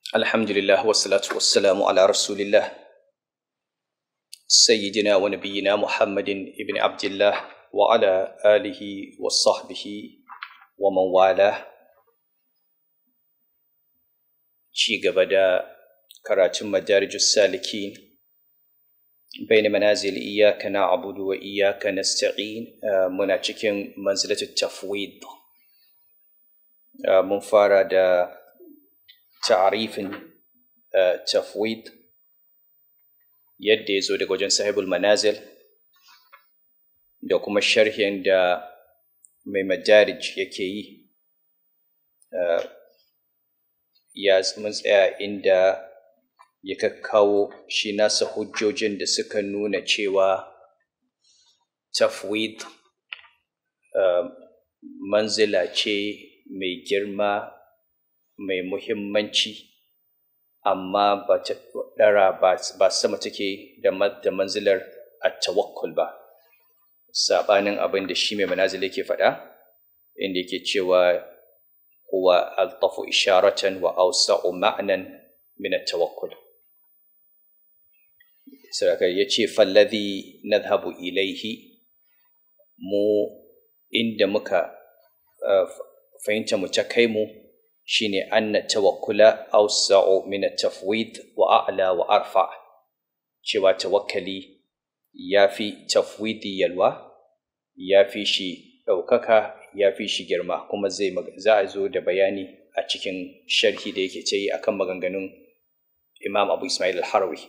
الحمد لله والصلاة والسلام على رسول الله سيدنا ونبينا محمد بن عبد الله وعلى آله وصحبه ومن والاه ci gaba da karatun madarijus salikin bain manazil iyyaka na'budu wa iyyaka nasta'in muna cikin manzilatut tafwid mun fara da ta'arifin tafwid yadda ya zo daga wajen sahibul manazil da kuma sharhin da mai madarij yake yi ya mun tsaya inda ya kakkawo shi nasa hujjojin da suka nuna cewa tafwid manzila ce mai girma mai muhimmanci amma ba ta ɗara ba sama take da manzilar at-tawakkul ba sabanin abin da shi mai manazil yake faɗa inda yake cewa huwa altafu isharatan wa awsa'u ma'nan min at-tawakkul saraka yace falladhi nadhhabu ilaihi mu inda muka fahimta mu ta kai mu shine anna tawakkula awsa'u min at-tafwid wa a'la wa arfa cewa tawakkali yafi tafwidi yalwa yafi shi ɗaukaka yafi shi girma kuma zai za a zo da bayani a cikin sharhi da yake ce akan maganganun Imam Abu Ismail al-Harawi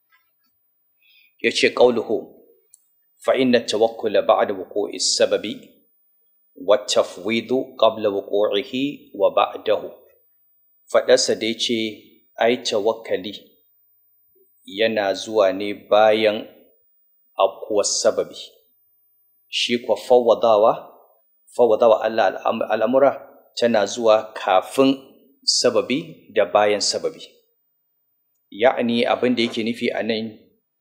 yace qauluhu fa inna at-tawakkula ba'da wuqu'i as-sababi والتفويض قبل وقوعه وبعده faɗarsa da ce ai tawakkali yana zuwa ne bayan afkuwar sababi shi kwa fawwadawa fawwadawa Allah al'amura tana zuwa kafin sababi da bayan sababi ya'ani abin da yake nufi a nan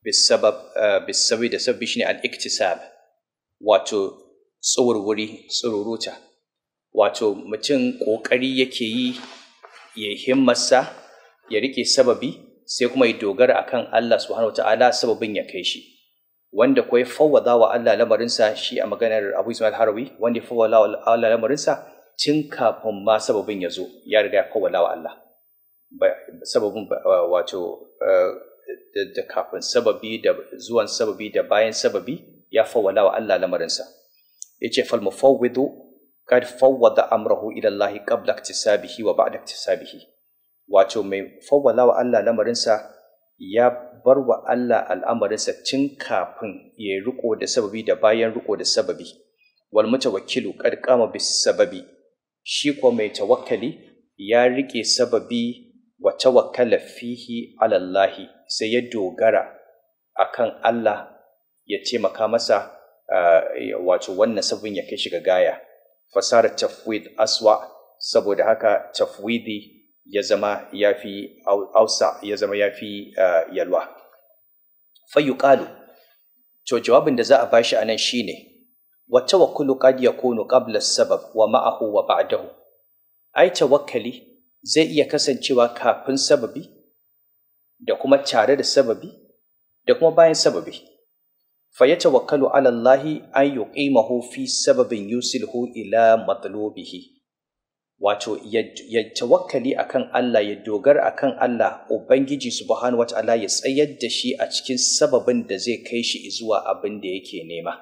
bisabi da sababi shine al-iktisab wato tsurwuri tsururuta wato mutum ƙoƙari yake yi ya himmarsa ya rike sababi sai kuma ya dogara akan Allah subhanahu ta'ala sababin ya kai shi wanda kuwa ya fawwada wa Allah lamarinsa shi a maganar Abu Ismail Harawi wanda ya fawwada wa Allah lamarinsa tun kafin ma sababin ya zo ya riga ya fawwada wa Allah sababin wato da kafin sababi da zuwan sababi da bayan sababi ya fawwada wa Allah lamarinsa yace fal mufawwidu kad fawwada amrahu ila Allah qabla iktisabihi wa ba'da iktisabihi wato mai fawwala wa Allah lamarinsa ya bar wa Allah al'amarinsa tun kafin ya riko da sababi da bayan riko da sababi wal mutawakkilu kad qama bis sababi shi ko mai tawakkali ya rike sababi wa tawakkala fihi ala Allah sai ya dogara akan Allah ya taimaka masa wato wannan sabon ya kai shi ga gaya fasarar tafwid aswa saboda haka tafwidi ya zama ya fi ausa ya zama ya fi yalwa fayyuƙalu to jawabin da za a bashi a nan shine wa tawakkulu qad yakunu qabla sabab wa ma'ahu wa ba'dahu ai tawakkali zai iya kasancewa kafin sababi da kuma tare da sababi da kuma bayan sababi فيتوكل على الله أن يقيمه في سبب يوصله إلى مطلوبه wato ya tawakkali akan Allah ya dogara akan Allah ubangiji subhanahu wataala ya tsayar da shi a cikin sababin da zai kai shi zuwa abin da yake nema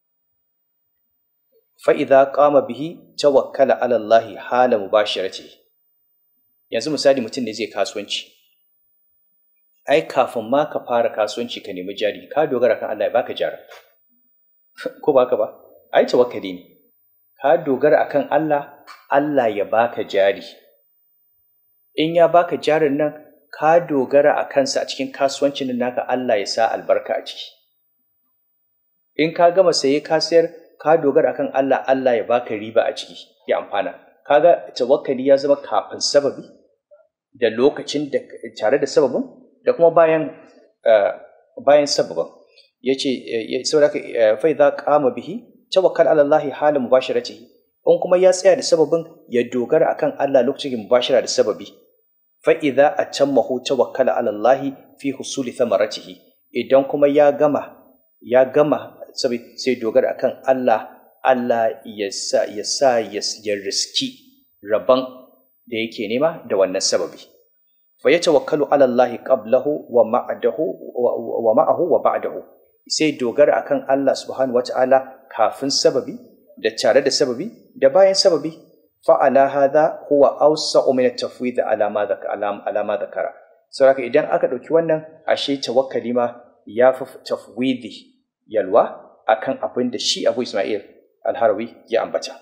fa idza qama bihi tawakkala ala Allah hala mubashirati yanzu misali mutum ne zai kasuwanci ai kafin ma ka fara kasuwanci ka nemi jari ka dogara kan Allah ya baka jari ko baka ba ai tawakkali ne ka dogara akan Allah Allah ya baka jari in ya baka jarin nan ka dogara a kansa a cikin kasuwancin nan naka Allah ya sa albarka a ciki in ka gama saye ka sayar ka dogara akan Allah Allah ya baka riba a ciki ya amfana kaga tawakkali ya zama kafin sababi da lokacin da tare da sababin da kuma bayan bayan sababin yace saboda fa idza qama bihi tawakkal ala Allah hala mubashiratihi in kuma ya tsaya da sababin ya dogara akan Allah lokacin mubashira da sababi fa idza atammahu tawakkala ala Allah fi husuli thamaratihi idan kuma ya gama ya gama sai dogara akan Allah Allah ya sa ya sa ya riski rabon da yake nema da wannan sababi fa yatawakkalu ala Allah qablahu wa ma'adahu wa ma'ahu wa ba'dahu sai dogara akan Allah subhanahu wata'ala kafin sababi da tare da sababi da bayan sababi fa ala hadha huwa awsa'u min at-tafwid ala ma ala ma dhakara saboda idan aka dauki wannan ashe tawakkali ma ya fi tafwidi yalwa akan abin da shi Abu Ismail Al-Harawi ya ambata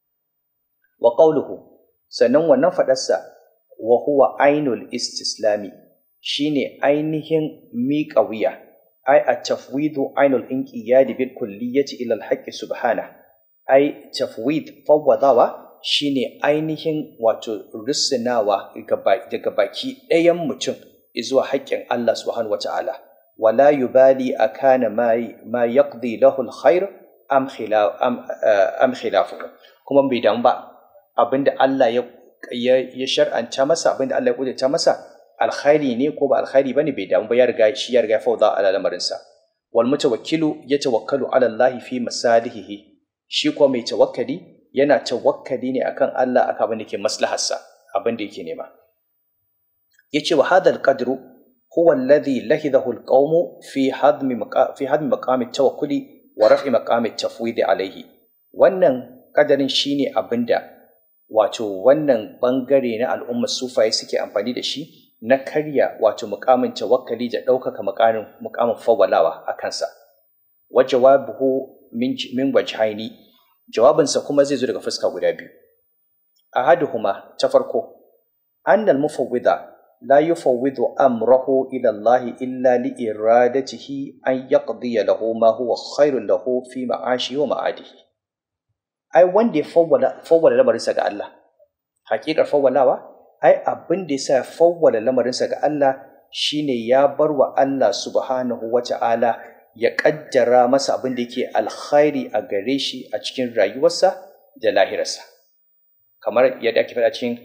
wa qawluhu sannan wannan fadarsa wa huwa ainul istislami shine ainihin miƙa wuya ai a tafwidu ainul inqiyadi bil kulliyati ila al subhana ai tafwid fawwadawa shine ainihin wato risinawa daga baki ɗayan mutum zuwa haƙƙin Allah subhanahu wata'ala wala yubali akana ma ma yaqdi lahu al-khair am khilaf am, am khilafuhu kuma bai damu ba abinda Allah ya ya shar'anta masa abinda Allah ya kudurta masa alkhairi ne ko ba alkhairi bane bai damu ba ya riga shi ya riga fauda ala lamarinsa wal mutawakkilu yatawakkalu ala Allah fi masalihihi shi ko mai tawakkali yana tawakkali ne akan Allah akan abin da ke maslaharsa abin da yake nema yace wa hadha alqadru huwa alladhi lahidahu alqawm fi hadmi fi hadmi maqam at-tawakkuli wa raf'i maqam at-tafwid alayhi wannan kadarin shine abinda wato wannan bangare na al'ummar sufaye suke amfani da shi na karya wato mukamin tawakkali da ɗaukaka mukamin mukamin fawwalawa a kansa wa jawabuhu min min wajhaini jawabinsa kuma zai zo daga fuska guda biyu ahaduhuma ta farko anna al-mufawwida la yufawwidu amrahu ila Allah illa li iradatihi an yaqdi lahu ma huwa khairun lahu fi ma'ashi wa ma'adihi ai wanda ya fawwala fawwala lamarinsa ga Allah hakikar fawwalawa ai abin da yasa fawwala lamarinsa ga Allah shine ya bar wa Allah subhanahu wata'ala ya kaddara masa abin da yake alkhairi a gare shi a cikin rayuwarsa da lahirarsa kamar yadda ake faɗa cikin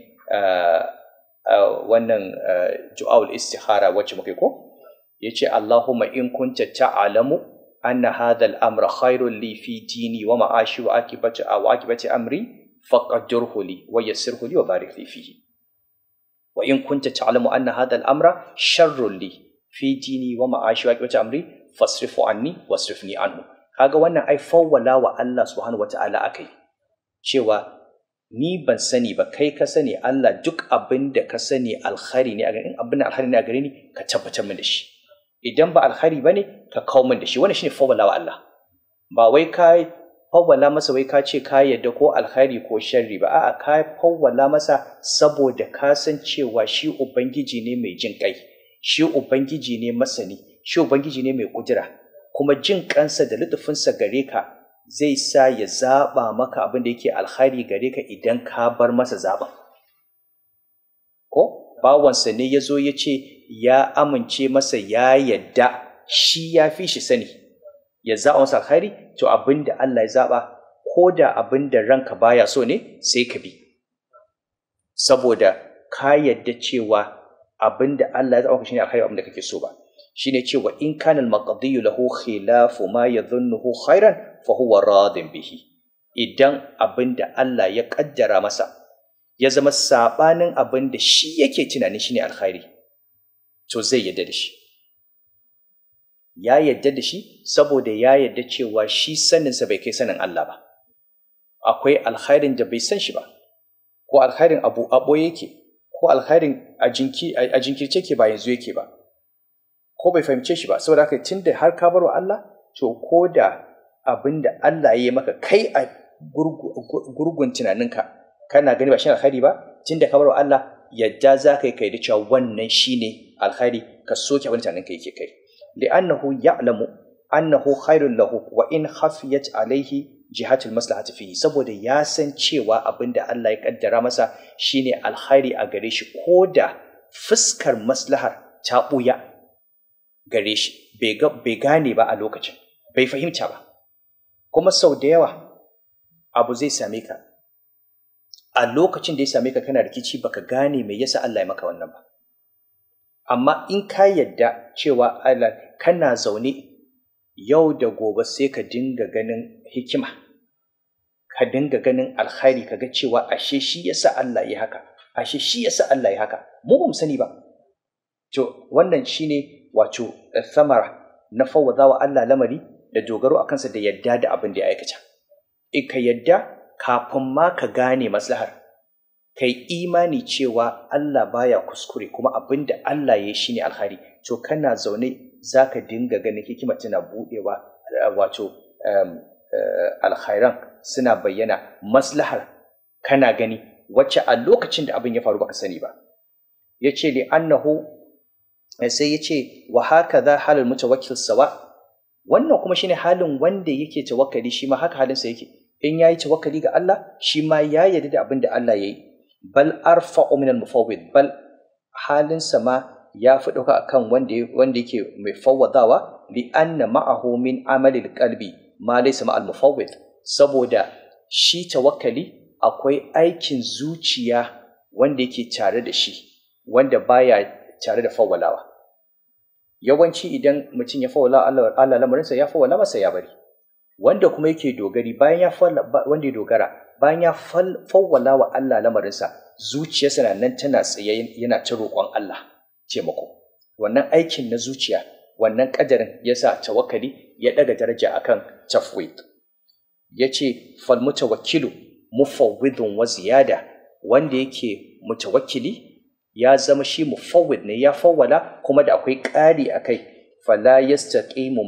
wannan ju'aul istihara wacce muke ko yace Allahumma in kunta ta'lamu anna hadha al-amra khairun li fi dini wa ma'ashi wa akibati wa akibati amri faqaddirhu li wa yassirhu li wa barik li fihi wa in kunta ta'lamu anna hadha al-amra sharrun li fi dini wa ma'ashi wa akibati amri fasrifu anni wasrifni anhu kaga wannan ai fawwala wa Allah subhanahu wata'ala akai cewa ni ban sani ba kai ka sani Allah duk abin da ka sani alkhari ne a gare abin da alkhari ne a gare ni ka tabbatar min da shi idan ba alkhari bane ka kawo min da shi wannan shine fawwala wa Allah ba wai ka fawwala masa wai ka ce ka yadda ko alkhari ko sharri ba a'a ka fawwala masa saboda ka san cewa shi ubangiji ne mai jin kai shi ubangiji ne masani shi ubangiji ne mai kudura kuma jin kansa da lutufinsa gare ka zai sa ya zaɓa maka abin da yake alkhari gare ka idan ka bar masa zaɓen. Ko bawansa ne ya zo ya ce ya amince masa ya yadda shi ya fi shi sani ya zaɓa masa alkhari to abin da Allah ya zaɓa ko da abin da ranka baya so ne sai ka bi. Saboda ka yadda cewa abin da Allah ya zaɓa ka shi ne alkhari abin da kake so ba. shine cewa in kana al-maqdiyu lahu khilafu ma yadhunnuhu khairan fa huwa radin bihi idan abinda Allah ya kaddara masa ya zama sabanin abinda shi yake tunanin shine alkhairi to zai yadda da shi ya yadda da shi saboda ya yadda cewa shi saninsa bai kai sanin Allah ba akwai alkhairin da bai san shi ba ko alkhairin abu abo yake ko alkhairin a jinkirce ke ba yanzu yake ba ko bai fahimce shi ba saboda haka tunda har ka bar wa Allah to ko da abin da Allah ya yi maka kai a gurgun tunaninka kana gani ba shi alkhairi ba tunda ka bar wa Allah yadda za ka yi kai da cewa wannan shine alkhairi ka soke abin tunaninka yake kai li'annahu ya'lamu annahu khairul lahu wa in khafiyat alaihi jihatul maslahati fihi saboda ya san cewa abin da Allah ya kaddara masa shine alkhairi a gare shi ko da fuskar maslahar ta ɓuya gare shi bai gane ba a lokacin bai fahimta ba kuma sau da yawa abu zai same ka a lokacin da ya same ka kana rikici baka gane me yasa Allah ya maka wannan ba amma in ka yadda cewa Allah kana zaune yau da gobe sai ka dinga ganin hikima ka dinga ganin alkhairi kaga cewa ashe shi yasa Allah ya haka ashe shi yasa Allah ya haka mu ba mu sani ba to wannan shine wato thamara na fawwada wa Allah lamari da dogaro a kansa da yadda da abin da ya aikata in ka yadda kafin ma ka gane maslahar kai imani cewa Allah baya kuskure kuma abin da Allah ya shi ne alkhari to kana zaune za ka dinga ganin hikima tana buɗewa wato alkhairan suna bayyana maslahar kana gani wacce a lokacin da abin ya faru baka sani ba ya ce li annahu sai ya ce wa haka za halin mutawakkil sawa wannan kuma shine halin wanda yake tawakkali shi ma haka halinsa yake in yayi tawakkali ga Allah shi ma ya yarda da abin da Allah yayi bal arfa'u min al-mufawwid bal halinsa ma ya fi ɗauka akan wanda wanda yake mai fawwadawa li anna ma'ahu min amali qalbi ma laysa ma'al mufawwid saboda shi tawakkali akwai aikin zuciya wanda yake tare da shi wanda baya tare da fawwalawa yawanci idan mutum ya fawwala Allah Allah lamarinsa ya fawwala masa ya bari wanda kuma yake dogari bayan ya wanda ya dogara bayan ya fawwala wa Allah lamarinsa zuciyarsa na nan tana tsaye yana ta roƙon Allah taimako wannan aikin na zuciya wannan kadarin yasa tawakkali ya daga daraja akan tafwid yace fal mutawakkilu mufawwidun wa ziyada wanda yake mutawakkili ya zama shi mufawwid ne ya fawwala kuma da akwai ƙari akai fala yastaqimu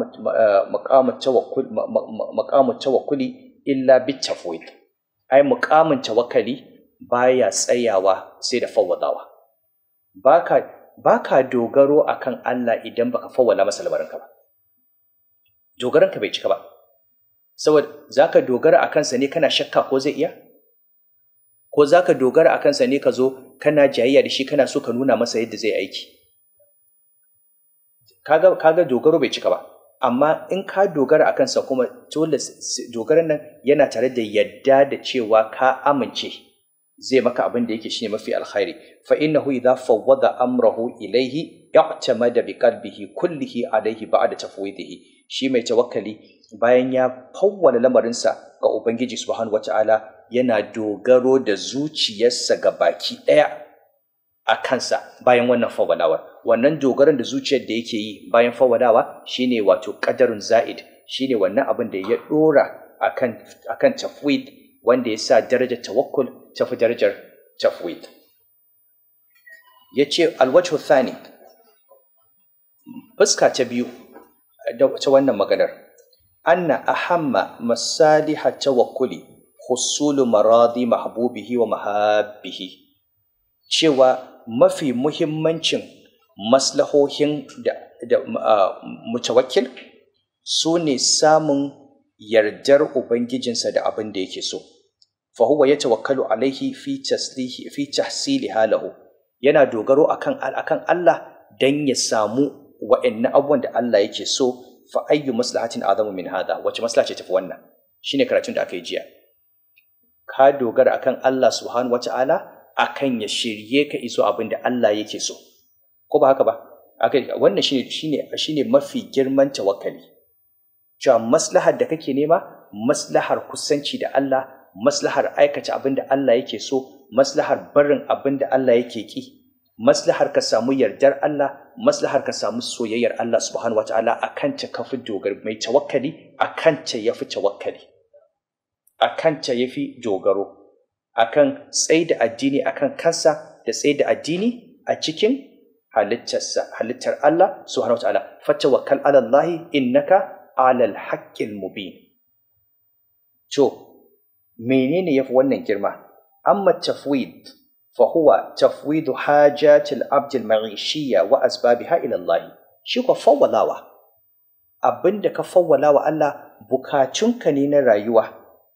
maqamu tawakkul maqamu tawakkuli illa bitafwid ai muqamin tawakkali baya tsayawa sai da fawwadawa baka baka dogaro akan Allah idan baka fawwala masa lamarinka ba dogaranka bai cika ba saboda zaka dogara akan sa ne kana shakka ko zai iya ko zaka dogara akan sa ne ka zo kana jayayya da shi kana so ka nuna masa yadda zai aiki kaga kaga dogaro bai cika ba amma in ka dogara akan sa kuma dole dogaran nan yana tare da yadda da cewa ka amince zai maka abin da yake shine mafi alkhairi fa innahu idha fawwada amrahu ilayhi ya'tamada bi qalbihi kullihi alayhi ba'da tafwidihi shi mai tawakkali bayan ya fawwala lamarinsa ga ubangiji subhanahu wata'ala yana dogaro da zuciyarsa ga baki daya a kansa bayan wannan fawwalawar wannan dogaron da zuciyar da yake yi bayan fawwalawa shine wato qadarun za'id shine wannan abin da ya dora akan akan tafwid wanda ya sa darajar tawakkul tafi darajar tafwid ya ce alwajhu thani fuska ta biyu ta wannan maganar anna ahamma masaliha tawakkuli husulu maradi mahbubihi wa mahabbihi cewa mafi muhimmancin maslahohin da, da mutawakkil su ne samun yardar ubangijinsa da abin da yake so fa huwa yatawakkalu alaihi fi taslihi fi tahsili halahu yana dogaro akan akan Allah dan ya samu wa'annan abubuwan da Allah yake so fa ayyu maslahatin azamu min hada wace maslaha ce tafi wannan shine karatun da aka yi jiya ka dogara akan Allah subhanahu wata'ala akan ya shirye ka iso abin da Allah yake so ko ba haka ba wannan shine shine shine mafi girman tawakkali cewa maslahar da kake nema maslahar kusanci da Allah maslahar aikata abin da Allah yake so maslahar barin abin da Allah yake ki maslahar ka samu yardar Allah maslahar ka samu soyayyar Allah subhanahu wataala akan ta kafi dogaro mai tawakkali akan ta yafi tawakkali akan ta yafi dogaro akan tsayi da addini akan kansa da tsayi da addini a cikin halittarsa halittar Allah subhanahu wataala fatawakkal ala Allah innaka ala al-haqqil mubin to menene yafi wannan girma amma tafwid fa huwa tafwidu hajatil abd al-ma'ishiyya wa asbabiha ila Allah shi ko fawwalawa abinda ka fawwalawa Allah bukatunka ne na rayuwa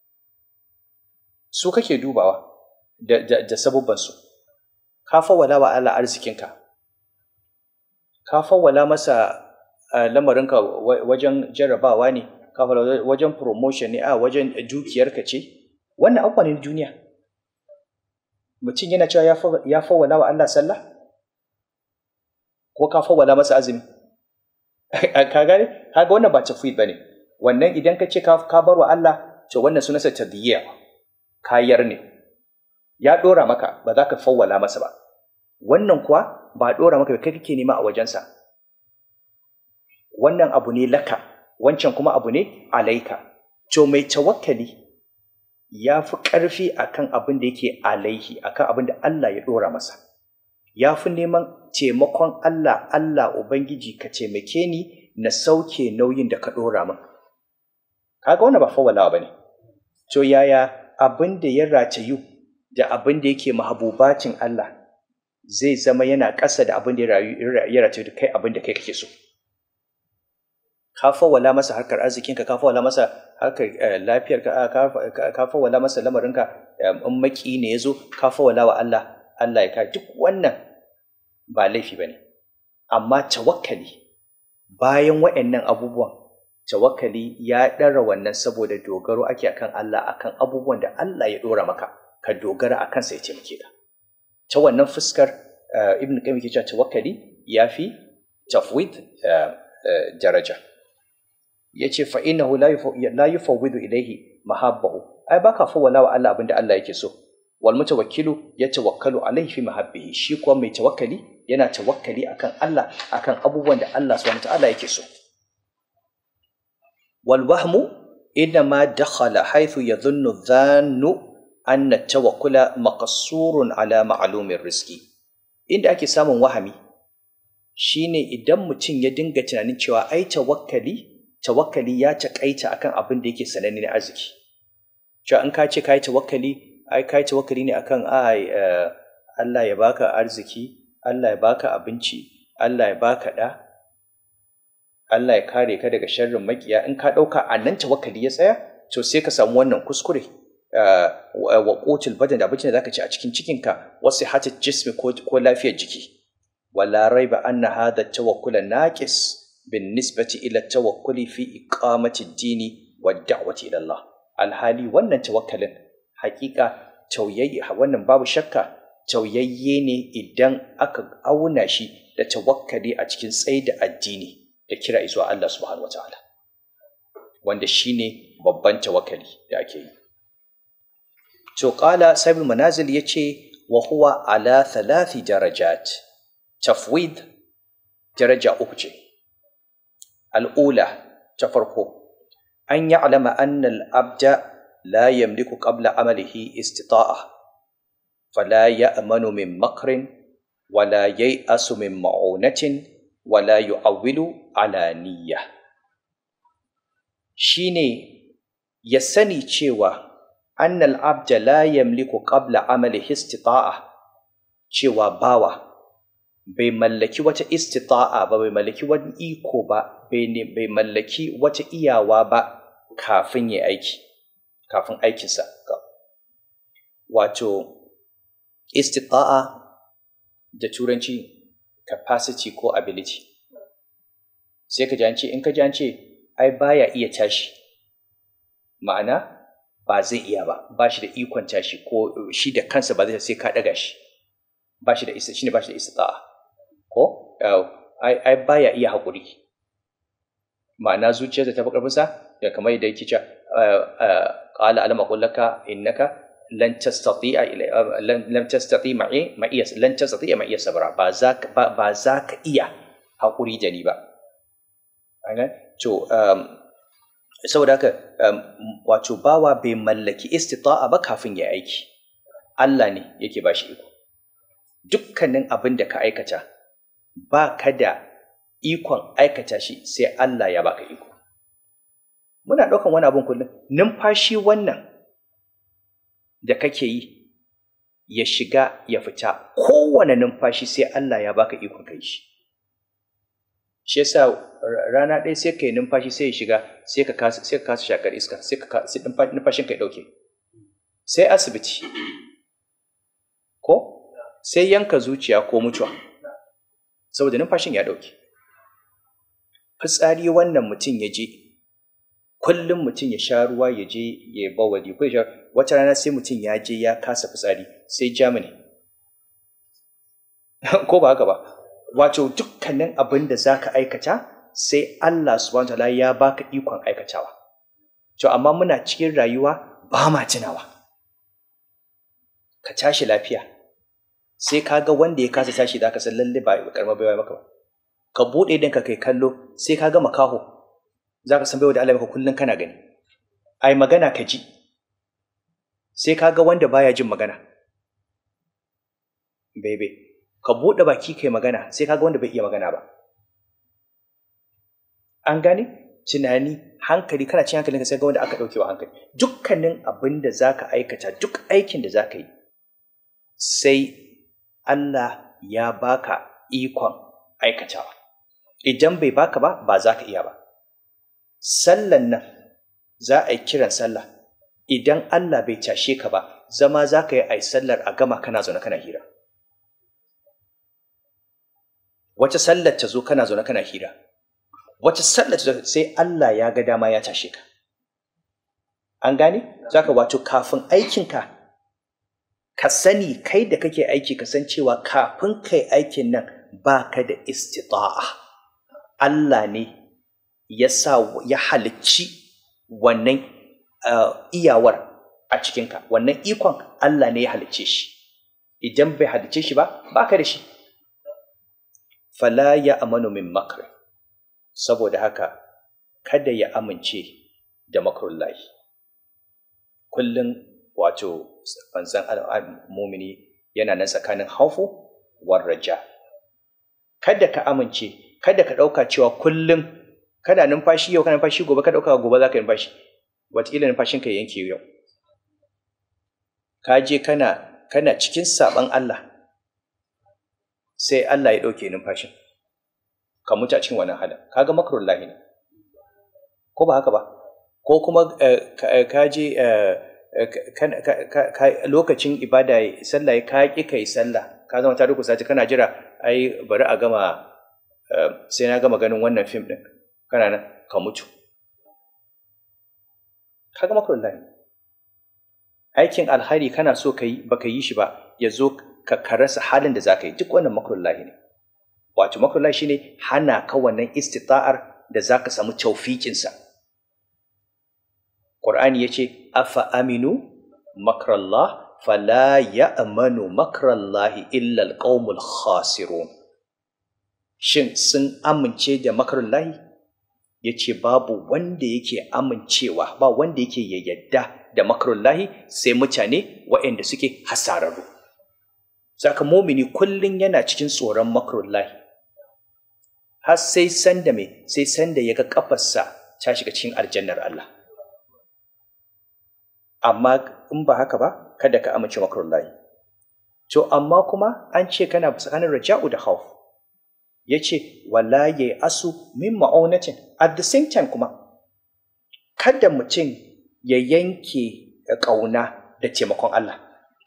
su kake dubawa da da, da sabubban su ka fawwalawa Allah arzikinka ka fawwala masa lamarinka wajen jarrabawa ne ka fawwala wajen promotion ne a wajen dukiyarka ce wannan abubuwa ne duniya mutum yana cewa ya fawwala wa Allah sallah ko ka fawwala masa azumi ka gane kaga wannan ba tafwid bane wannan idan ka ce ka bar wa Allah to wannan sunansa tadyiya kayar ne ya dora maka ba za ka fawwala masa ba wannan kuwa ba dora maka kai kake nema a wajensa wannan abu ne laka wancan kuma abu ne alaika to mai tawakkali ya fi ƙarfi akan abin da yake alaihi akan abin da Allah ya dora masa ya fi neman taimakon Allah Allah Ubangiji ka taimake ni na sauke nauyin da ka dora min kaga wannan ba fawwalawa bane to yaya abin da ya ratayu da abin da yake mahabubacin Allah zai zama yana ƙasa da abin da ya ratayu da kai abin da kai kake so ka fawwala masa harkar arzikinka ka fawwala masa harkar lafiyarka ka fawwala masa lamarinka in maki ne ya zo ka fawwala wa Allah Allah ya ka duk wannan ba laifi ba ne amma tawakkali bayan waɗannan abubuwan tawakkali ya ɗara wannan saboda dogaro ake akan Allah akan abubuwan da Allah ya ɗora maka ka dogara akan sa ya taimake ka ta wannan fuskar ibn qayyim ke cewa tawakkali yafi tafwid daraja yace fa innahu la la yufawwidu ilayhi mahabbahu ai baka fawwala wa Allah abinda Allah yake so wal mutawakkilu yatawakkalu alayhi fi mahabbihi shi kuwa mai tawakkali yana tawakkali akan Allah akan abubuwan da Allah subhanahu wa ta'ala yake so والوهم إنما دخل حيث يظن الظان أن التوكل مقصور على معلوم الرزق inda ake samun wahami shine idan mutum ya dinga tunanin cewa ai tawakkali tawakkali ya takaita akan abin da yake sananne na arziki cewa in ka ce kai tawakkali ai kai tawakkali ne akan ai Allah ya baka arziki Allah ya baka abinci Allah ya baka da Allah ya kare ka daga sharrin makiya in ka ɗauka a nan tawakkali ya tsaya to sai ka samu wannan kuskure wa qutul badan da abincin da zaka ci a cikin cikinka wa sihhatul jismi ko ko lafiyar jiki wala raiba anna hadha tawakkula naqis bin nisbati ila tawakkuli fi iqamati ad-dini wa da'wati ila Allah alhali wannan tawakkalin hakika tauyayye wannan babu shakka tauyayye ne idan aka auna shi da tawakkali a cikin tsaida addini da kira zuwa Allah subhanahu wataala wanda shine babban tawakkali da ake yi to qala sahibul manazil yace wa huwa ala thalathi darajat tafwid daraja uku ce al'ula ta farko an ya'lama anna al-abda la yamliku qabla amalihi istita'a fala ya'manu min makrin wala yai'asu min ma'unatin wala yu'awwilu ala niyya shine ya sani cewa annal abda la yamliku qabla amali istita'a cewa bawa bai mallaki wata istita'a ba bai mallaki wani iko ba bai mallaki wata iyawa ba kafin ya aiki kafin aikinsa wato istita'a da turanci capacity ko ability sai ka ji in ka ji an ce ai baya iya tashi ma'ana ba zai iya ba ba shi da ikon tashi ko shi da kansa ba zai sai ka daga shi ba shi da isa shine ba shi da istita'a ko ai ai baya iya haƙuri ma'ana zuciyarsa ta fi ƙarfinsa da kamar yadda yake cewa qala alam aqul laka innaka lan tastati'a lan tastati ma'i ma'iya lan tastati ma'iya sabra ba za ka ba za ka iya haƙuri da ni ba to saboda haka wato bawa bai mallaki istita'a ba kafin ya aiki Allah ne yake ba shi iko dukkanin abin da ka aikata ba ka da ikon aikata shi sai Allah ya baka iko muna ɗaukan wani abin kullum numfashi wannan da kake yi ya shiga ya fita kowane numfashi sai Allah ya baka ikon kai shi shi yasa rana ɗaya sai ka yi numfashi sai ya shiga sai ka kasa sai ka kasa shakar iska sai ka sai numfashin ka ya ɗauke sai asibiti ko sai yanka zuciya ko mutuwa saboda numfashin ya ɗauke fitsari wannan mutum ya je kullum mutum ya sha ruwa ya je ya bawali ko ya wata rana sai mutum ya je ya kasa fitsari sai Germany ko ba haka ba wato dukkanin abin da za ka aikata sai Allah subhanahu ta'ala ya baka ikon aikatawa to amma muna cikin rayuwa ba ma tunawa ka tashi lafiya sai ka ga wanda ya kasa tashi da ka san lalle ba karma baiwa maka ba ka buɗe ɗinka kai kallo sai ka ga makaho za ka san baiwa da Allah maka kullum kana gani ai magana ka ji sai ka ga wanda baya jin magana bebe ka buɗe baki kai magana sai ka ga wanda bai iya magana ba an gane tunani hankali kana cin hankalin ka sai ga wanda aka ɗauke wa hankali dukkanin abin da za ka aikata duk aikin da za ka yi sai Allah ya baka ikon aikatawa idan bai baka ba ba za ka iya ba sallan nan za a yi kiran sallah idan Allah bai cashe ka ba zama za ka yi a sallar a gama kana zaune kana hira wace sallar ta zo kana zaune kana hira wace sallar ta zo sai Allah ya ga dama ya tashe ka an gane za ka wato kafin aikinka ka sani kai da kake aiki ka san cewa kafin kai aikin nan ba ka da istita'a Allah ne ya sa ya halicci wannan uh, iyawar a cikinka wannan ikon Allah ne ya halicce shi idan bai halicce shi ba ba ka da shi fala ya amanu min makar saboda haka kada ya amince da makarullahi kullum wato manzan mumini yana nan tsakanin haufu war raja kada ka amince kada ka ɗauka cewa kullum kada numfashi yau kana numfashi gobe ka ɗauka gobe za ka yi numfashi wataƙila numfashin ka yanke yau ka je kana kana cikin saɓan Allah sai Allah ya ɗauke numfashin ka mutu a cikin wannan halin kaga makarullahi ne ko ba haka ba ko kuma ka je lokacin ibada sallah ka ƙi ka yi sallah ka zama ta rukusa kana jira ai bari a gama sai na gama ganin wannan fim ɗin kana nan ka mutu ka gama kullum aikin alhari kana so ka yi baka yi shi ba ya zo ka rasa halin da za ka yi duk wannan makullahi ne wato makullahi shine hana ka wannan istita'ar da za ka samu taufikinsa Qur'ani ya ce afa aminu makrallah fala ya'manu makrallahi illa alqaumul khasirun shin sun amince da makarullahi ya ce babu wanda yake amincewa ba wanda yake ya yadda da makarullahi sai mutane waɗanda suke hasararru saka momini kullum yana cikin tsoron makarullahi har sai sanda mai sai sanda ya ga kafarsa ta shiga cikin aljannar Allah amma in ba haka ba kada ka amince makarullahi to amma kuma an ce kana tsakanin raja'u da khawf ya ce wala ya asu min ma'aunatin at the same time kuma kada mutum ya yanke ƙauna da taimakon Allah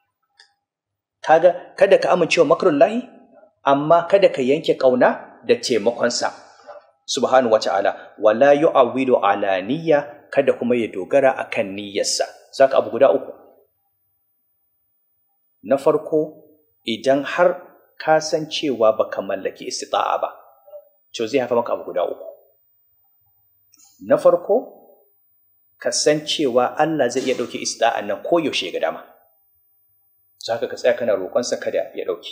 kaga kada ka amincewa makarun lahi amma kada ka yanke ƙauna da taimakonsa subhanahu wa ta'ala wala yu'awwilu ala niyya kada kuma ya dogara akan niyyarsa saka abu guda uku na farko idan har ka san cewa baka mallaki istita'a ba to zai haifa maka abu guda uku na farko ka san cewa Allah zai iya ɗauke istita'an nan ko yaushe ga dama za ka tsaya kana roƙonsa kada ya ɗauke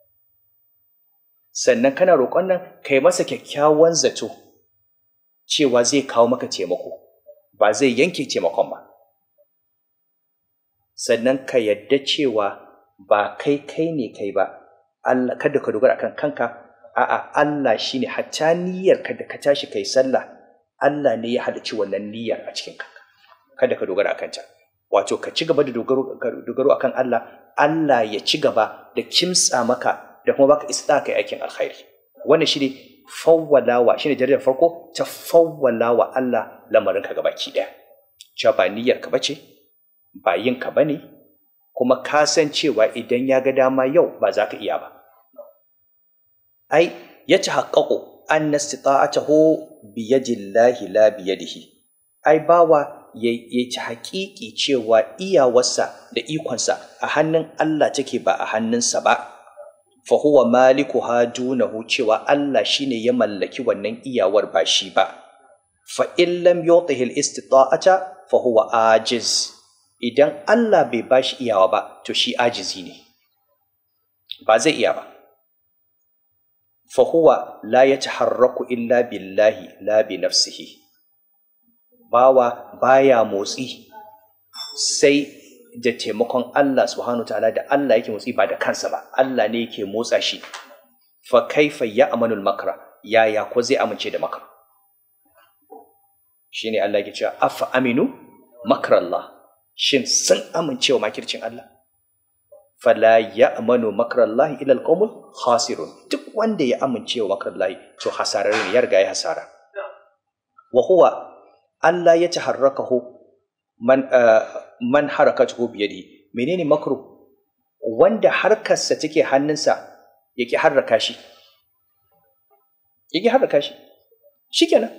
sannan kana roƙon nan ka yi masa kyakkyawan zato cewa zai kawo maka taimako ba zai yanke taimakon ba sannan ka yadda cewa ba kai kai ne kai ba Allah kada ka dogara akan kanka a'a Allah shine hatta niyyar ka da ka tashi kai sallah Allah ne ya halicci wannan niyyar a cikin kanka kada ka dogara akan ta wato ka ci gaba da dogaro dogaro akan Allah Allah ya ci gaba da kimtsa maka da kuma baka isa kai aikin alkhairi wannan shine fawwalawa shine jaridar farko ta fawwalawa Allah lamarin ka gabaki daya cewa ba niyyar ka bace ba yin ka bane kuma ka san cewa idan ya ga dama yau ba za ka iya ba. Ai, ya ci haƙaƙo an na stita'atahu biyadillahi la biyadihi. Ai, bawa ya ci haƙiƙi cewa iyawarsa da ikonsa a hannun Allah take ba a hannunsa ba. fa huwa malikuha dunahu cewa Allah shine ya mallaki wannan iyawar ba shi ba fa in lam yutihi al-istita'ata fa huwa ajiz idan Allah bai bashi iyawa ba to shi ajizi ne ba zai iya ba fa huwa la yataharraku illa billahi la bi nafsihi bawa baya motsi sai da taimakon Allah subhanahu ta'ala da Allah yake motsi ba da kansa ba Allah ne yake motsa shi fa kaifa ya amanul makra yaya ko zai amince da makra shine Allah yake cewa afa aminu makrallah shin sun amince wa makircin Allah fala ya amanu makrallahi ila alqawmul khasirun duk wanda ya amince wa makrallahi to hasarar ne ya riga ya hasara wa huwa Allah ya taharrakahu man man harakatuhu biyadihi menene makru wanda harkarsa take hannunsa yake harraka shi yake harraka shi shikenan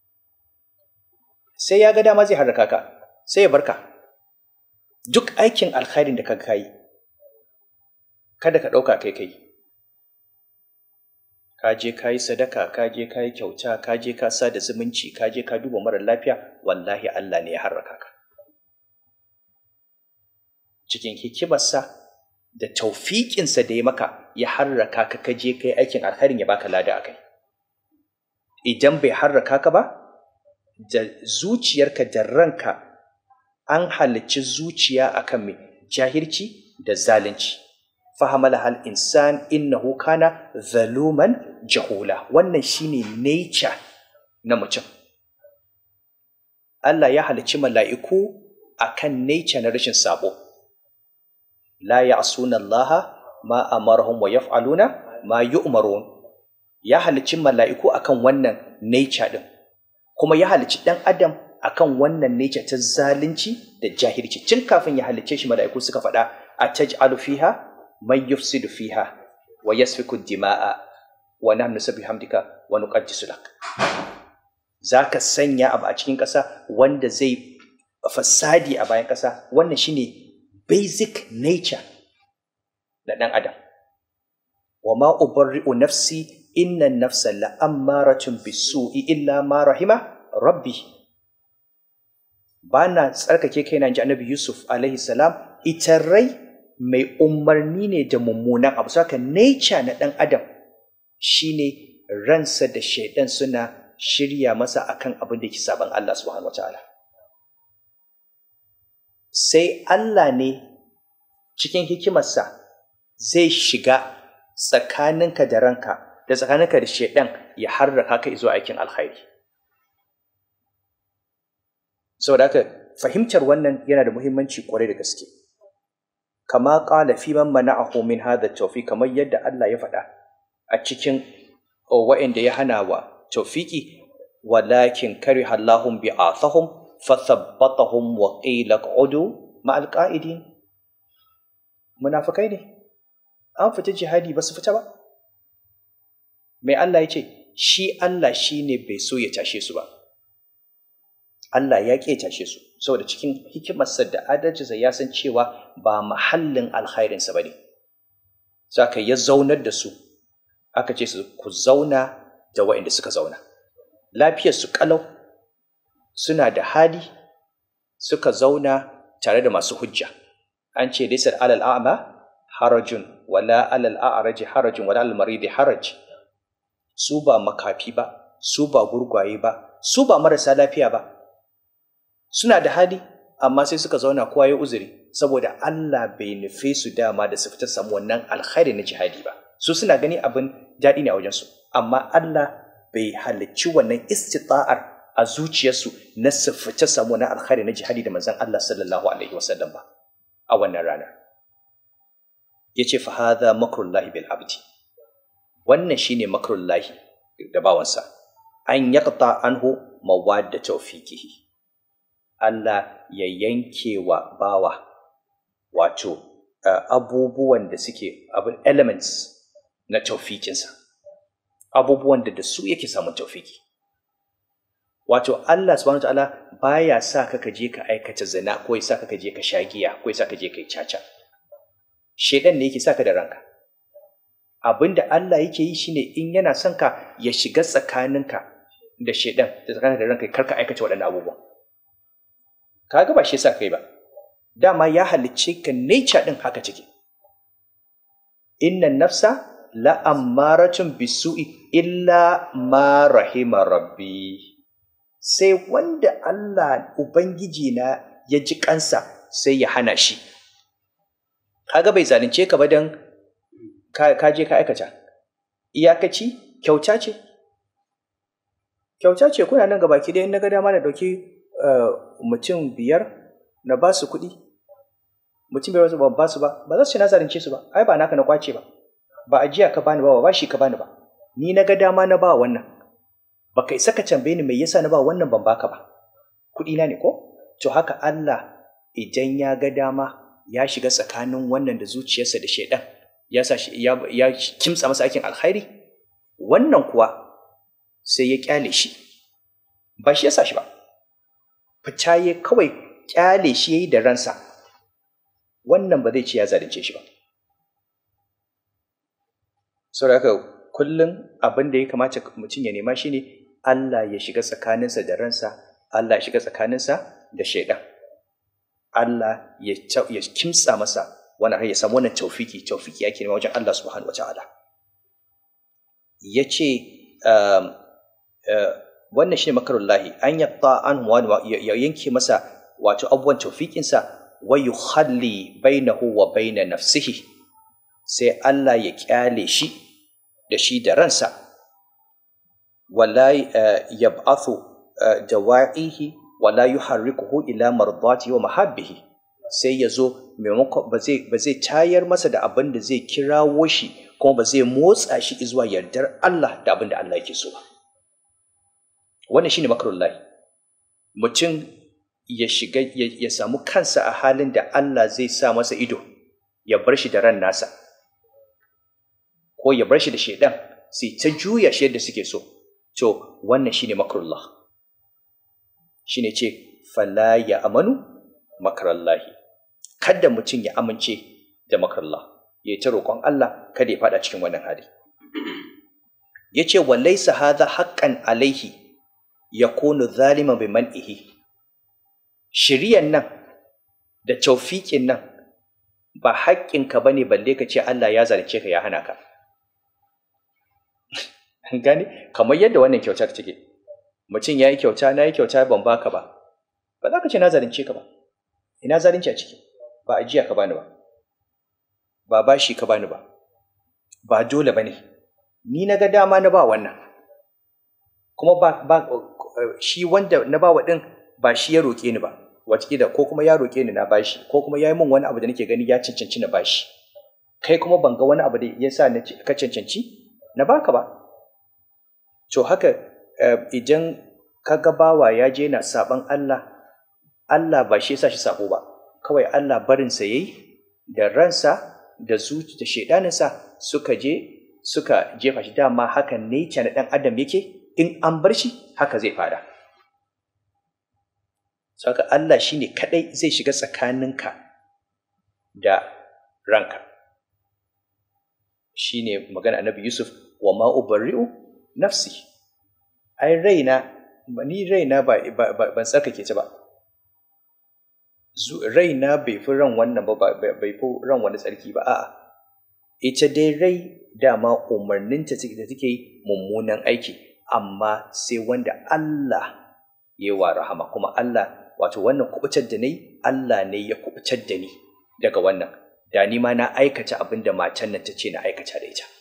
sai ya ga dama zai harraka ka sai ya barka duk aikin alkhairin da ka kai kada ka ɗauka kai kai ka je ka yi sadaka ka je ka yi kyauta ka je ka sa da zumunci ka je ka duba mara lafiya wallahi Allah ne ya harraka ka cikin hikimarsa da taufiƙinsa da ya maka ya harraka ka ka je ka yi aikin alkhairin ya baka lada a kai idan bai harraka ka ba da zuciyarka da ranka an halicci zuciya akan mai jahilci da zalunci fahamala hal insan innahu kana zaluman jahula wannan shine nature na mutum Allah ya halicci mala'iku akan nature na rashin sabo la ya'suna Allah ma amarahum wa yaf'aluna ma yu'marun ya halicci mala'iku akan wannan nature din kuma ya halicci dan adam akan wannan nature ta zalunci da jahilci tun kafin ya halicce shi mala'iku suka faɗa a taj'alu fiha man yufsidu fiha wa yasfiku dima'a wa nahnu nusabbihu hamdika wa nuqaddisu lak zaka sanya abu a cikin ƙasa wanda zai fasadi a bayan ƙasa wannan shine basic nature na ɗan adam wa ma ubarri'u nafsi inna nafsa la'ammaratun bisu'i illa ma rahima rabbi ba na tsarkake kaina ji annabi yusuf alaihi salam ita rai mai umarni ne da mummunan abu saka nature na ɗan adam shine ransa da shaidan suna shirya masa akan abin da ke saban Allah subhanahu wataala sai Allah ne cikin hikimarsa zai shiga tsakaninka da ranka da tsakaninka da shaidan ya harraka ka zuwa aikin alkhairi saboda haka fahimtar wannan yana da muhimmanci kwarai da gaske kama qala fi man mana'ahu min hadha tawfiq kamar yadda Allah ya faɗa a cikin wa'anda ya hana wa tawfiki walakin kariha Allahum bi'athahum fathabbatahum wa qila q'udu ma'al qa'idin munafikai ne an fita jihadi ba su fita ba mai Allah ya ce shi Allah shine bai so ya tashe su ba Allah ya ƙe tashe su saboda cikin hikimarsa da adalcinsa ya san cewa ba mahallin alkhairinsa ba ne saka ya zaunar da su aka ce su ku zauna da waɗanda suka zauna lafiyarsu ƙalau suna da hali suka zauna tare da masu hujja an ce laysar alal a'ma harajun wala alal a'raji harajun wala alal maridi haraj su ba makafi ba su ba gurgwaye ba su ba marasa lafiya ba suna da hali amma sai suka zauna kowa ya uzuri saboda Allah bai nufe su dama da su fita samu wannan alkhairi na jihadi ba su suna gani abin daɗi ne a wajensu amma Allah bai halicci wannan istita'ar a zuciyarsu na su fita samu wannan alkhairi na jihadi da manzon Allah sallallahu alaihi wasallam ba a wannan ranar yace fa hadha makrullahi bil abdi wannan shine makrullahi da bawansa an yaqta anhu mawadda tawfiqihi Allah ya yanke wa bawa wato uh, abubuwan da suke abin elements na taufikinsa abubuwan da da su yake samun taufiki wato Allah subhanahu ta'ala baya sa ka je ka aikata zina ko ya sa ka je ka sha giya ko ya sa ka je ka yi caca shedan ne yake sa ka da ranka abin da Allah yake yi shine in yana son ka ya shiga tsakaninka da shaidan da tsakanin da ranka karka aikata waɗannan abubuwan kaga ba shi yasa kai ba dama ya halicce ka nature din haka take inna nafsa la ammaratun bisu'i illa ma rahima rabbi sai wanda Allah ubangiji na ya ji kansa sai ya hana shi kaga bai zalunce ka ba dan ka je ka aikata iyakaci kyauta ce kyauta ce kuna nan gabaki ɗaya na ga dama na ɗauki mutum biyar na ba su kuɗi mutum biyar ba ba su ba ba za su ce na zalunce su ba ai ba naka na kwace ba ba ajiya ka bani ba ba shi ka bani ba ni na ga dama na ba wannan ba ka isa ka tambaye ni me yasa na ba wannan ban baka ba kuɗi na ne ko to haka Allah idan ya ga dama ya shiga tsakanin wannan da zuciyarsa da shaidan ya sa ya, ya kimtsa masa aikin alkhairi wannan kuwa sai ya kyale shi ba shi ya sa shi ba fita ya kawai kyale shi yayi da ransa wannan ba zai ce ya zalunce shi ba saboda haka kullum abin da ya kamata mutum ya nema shine Allah ya shiga tsakaninsa da ransa Allah ya shiga tsakaninsa da shaidan Allah ya kimtsa masa wani har ya samu wannan taufiki taufiki yake nema wajen Allah subhanahu wa ta'ala ya ce wannan shi ne makarullahi an yatta an ya yanke masa wato abubuwan taufikinsa wa yukhalli bainahu wa baina nafsihi sai Allah ya kyale shi da shi da ransa wala yab'athu dawa'ihi wala yuharrikuhu ila mardati wa mahabbihi sai ya zo maimakon ba zai ba zai tayar masa da abin da zai kirawo shi kuma ba zai motsa shi zuwa yardar Allah da abin da Allah yake so ba wannan shine makarullahi mutum ya shiga ya samu kansa a halin da Allah zai sa masa ido ya bar shi da ran nasa ko ya bar shi da shaidan sai ta juya shi yadda suke so to wannan shine makarullah shine ce fala ya amanu makarallahi kada mutum ya amince da makarullah ya ta roƙon Allah kada ya fada cikin wannan hali yace walaysa hadha haqqan alaihi yakunu zaliman bi man'ihi shiriyan nan da taufiƙin nan ba haƙƙinka bane balle ka ce Allah ya zalunce ka ya hana ka gane kamar yadda wannan kyautar take mutum ya yi kyauta na yi kyauta ban baka ba ba za ka ce na zalunce ka ba ina zalunci a ciki ba ajiya ka bani ba ba bashi ka bani ba ba dole ba ne ni na ga dama na ba wannan kuma ba, ba shi wanda na ba wa ɗin ba shi ya roƙe ni ba watakila ko kuma ya roƙe ni na bashi ko kuma ya yi min wani abu da nake gani ya cancanci na bashi kai kuma ban ga wani abu da ya sa ka cancanci na baka ba to haka idan ka ga bawa ya je na saban Allah Allah ba shi yasa shi sabo ba kawai Allah barinsa yayi da ransa da zuci da shedaninsa suka je suka jefa shi dama hakan ne na dan adam yake in an bar shi haka zai fara saka Allah shine kadai zai shiga tsakaninka da ranka shine magana annabi Yusuf wa ma ubarri'u nafsi ai raina ni raina ba ban tsarkake ta ba raina bai fi ran wannan ba bai fi ran wani tsarki ba a'a ita dai rai dama umarninta da take mummunan aiki amma sai wanda Allah ya wa rahama kuma Allah wato wannan kubutar da ni Allah ne ya kubutar da ni daga wannan da ni ma na aikata abin da matan nan ta ce na aikata da ita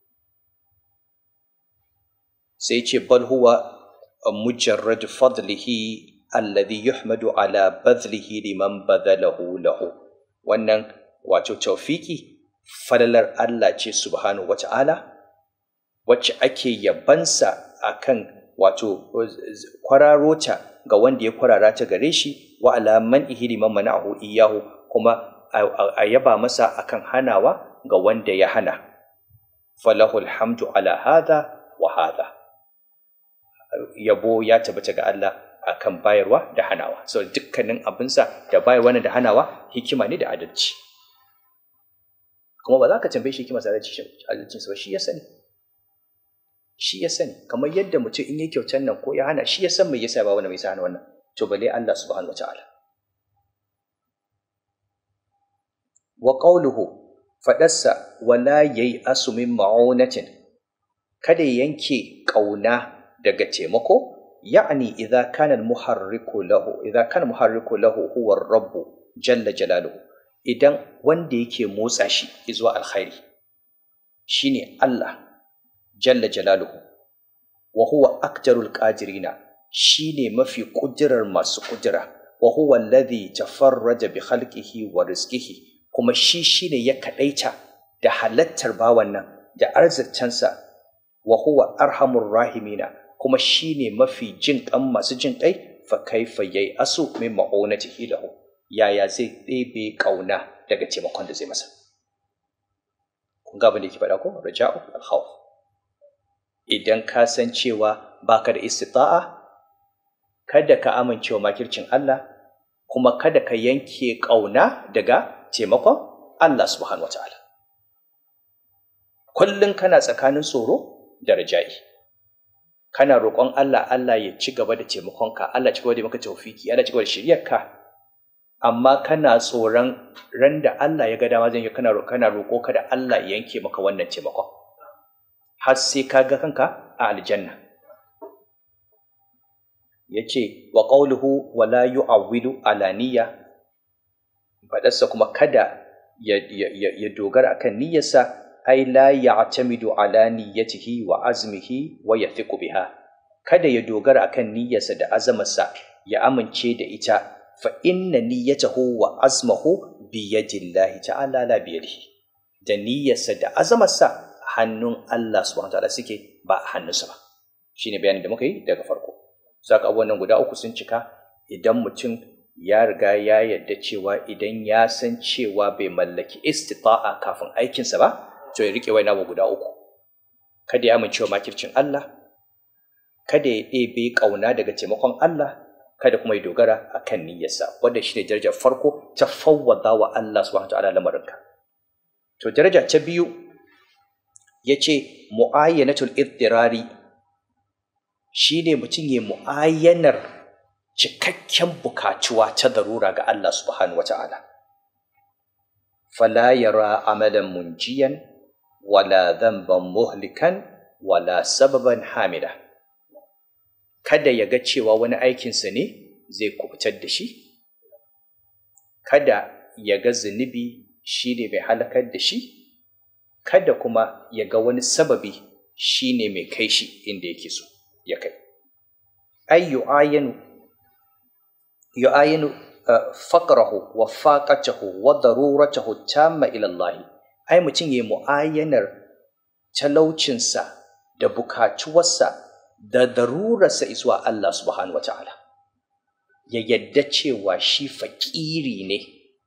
sai ce bal huwa mujarrad fadlihi alladhi yuhmadu ala badlihi liman badalahu lahu wannan wato tawfiki falalar Allah ce subhanahu wata'ala wacce ake yabansa akan wato kwararota ga wanda ya kwarara ta gare shi wa ala man liman mana'ahu iyahu kuma a yaba masa akan hanawa ga wanda ya hana falahu alhamdu ala hadha wa hadha yabo ya tabbata ga Allah akan bayarwa da hanawa so dukkanin abinsa da bayarwa da hanawa hikima ne da adalci kuma ba za ka tambaye shi hikimar sa adalcinsa ba shi ya sani shi ya sani kamar yadda mutum in yi kyautar nan ko ya hana shi ya san mai yasa ba wani mai sa hana wannan to bale Allah subhanahu wataala wa qawluhu fadarsa wala yayi asumin ma'unatin kada yanke kauna daga taimako ya'ni idza kana al-muharriku lahu idza kana muharriku lahu huwa ar-rabb jalla jalaluhu idan wanda yake motsa shi zuwa alkhairi shine Allah jalla jalaluhu wa huwa aktarul qadirina shine mafi kudirar masu kudira wa huwa alladhi tafarraja bi khalqihi wa rizqihi kuma shi shine ya kadaita da halattar bawan nan da arzikcansa wa huwa arhamur rahimina kuma shine mafi jin kan masu jin kai fa kaifa yayi asu min ma'unatihi lahu yaya zai ɗebe ƙauna daga taimakon da zai masa kun ga abin da yake faɗa ko raja'u al-khawf idan ka san cewa baka da istita'a kada ka amincewa makircin Allah kuma kada ka yanke ƙauna daga taimakon Allah subhanahu wataala kullum kana tsakanin tsoro da raja'i kana roƙon Allah Allah ya ci gaba da taimakonka Allah ci gaba da maka tawfiki Allah ci gaba da shiryarka amma kana tsoron ran da Allah ya ga dama zan yi kana kana roƙo ka da Allah ya yanke maka wannan taimakon har sai ka ga kanka a aljanna yace wa qawluhu wa la yu'awwidu ala niyya fadarsa kuma kada ya, ya, ya, ya dogara akan niyyarsa ai la ya'tamidu ala niyyatihi wa azmihi wa yathiqu biha kada ya dogara akan niyyarsa da azamarsa ya amince da ita fa inna niyyatahu wa azmahu bi yadillahi ta'ala la bi yadihi da niyyarsa da azamarsa hannun Allah subhanahu wataala suke ba a hannunsa ba shine bayanin da muka yi daga farko saka abubuwan nan guda uku sun cika idan mutum ya riga ya yarda cewa idan ya san cewa bai mallaki istita'a kafin aikinsa ba to ya rike waina guda uku kada ya amincewa makircin Allah kada ya ɗebe ƙauna daga taimakon Allah kada kuma ya dogara a kan niyyarsa wanda shi ne darajar farko ta fawwada wa Allah subhanahu ta'ala lamarinka to daraja ta biyu ya ce mu'ayyanatul iddirari shi ne mutum ya mu'ayyanar cikakken bukatuwa ta darura ga Allah subhanahu ta'ala fala yara amalan munjiyan wala dhanban muhlikan wala sababan hamida kada ya ga cewa wani aikinsa ne zai kubutar da shi kada ya ga zunubi shi ne mai halakar da shi kada kuma ya ga wani sababi shi ne mai kai shi inda yake so ya kai ai yu'ayinu yu'ayinu faqrahu wa faqatahu wa daruratahu tamma ila Allah ai mutum yayi mu'ayyanar talaucinsa da bukatuwarsa da darurarsa zuwa Allah subhanahu wata'ala ya yadda cewa shi fakiri ne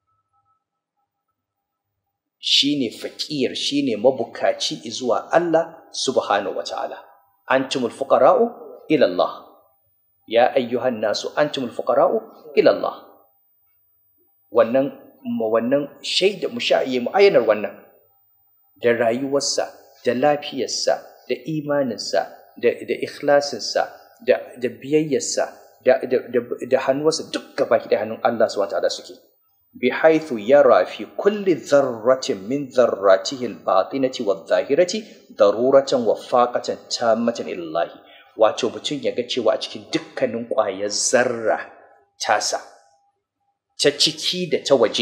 shi ne fakir shi ne mabukaci zuwa Allah subhanahu wata'ala antumul fuqara'u ila Allah ya ayyuhan nasu antumul fuqara'u ila Allah wannan wannan shaida musha'iye mu'ayyanar wannan da rayuwarsa da lafiyarsa da imaninsa da, da ikhlasinsa da, da biyayyarsa da, da, da, da hannuwarsa duk gaba da hannun Allah subhanahu ta'ala suke bi haithu yara fi kulli dharratin min dharratihi al-batinati wadh-dhahirati daruratan wa faqatan tammatan illahi wato mutum ya ga cewa a cikin dukkanin ƙwayar zarra tasa ta ciki da ta waje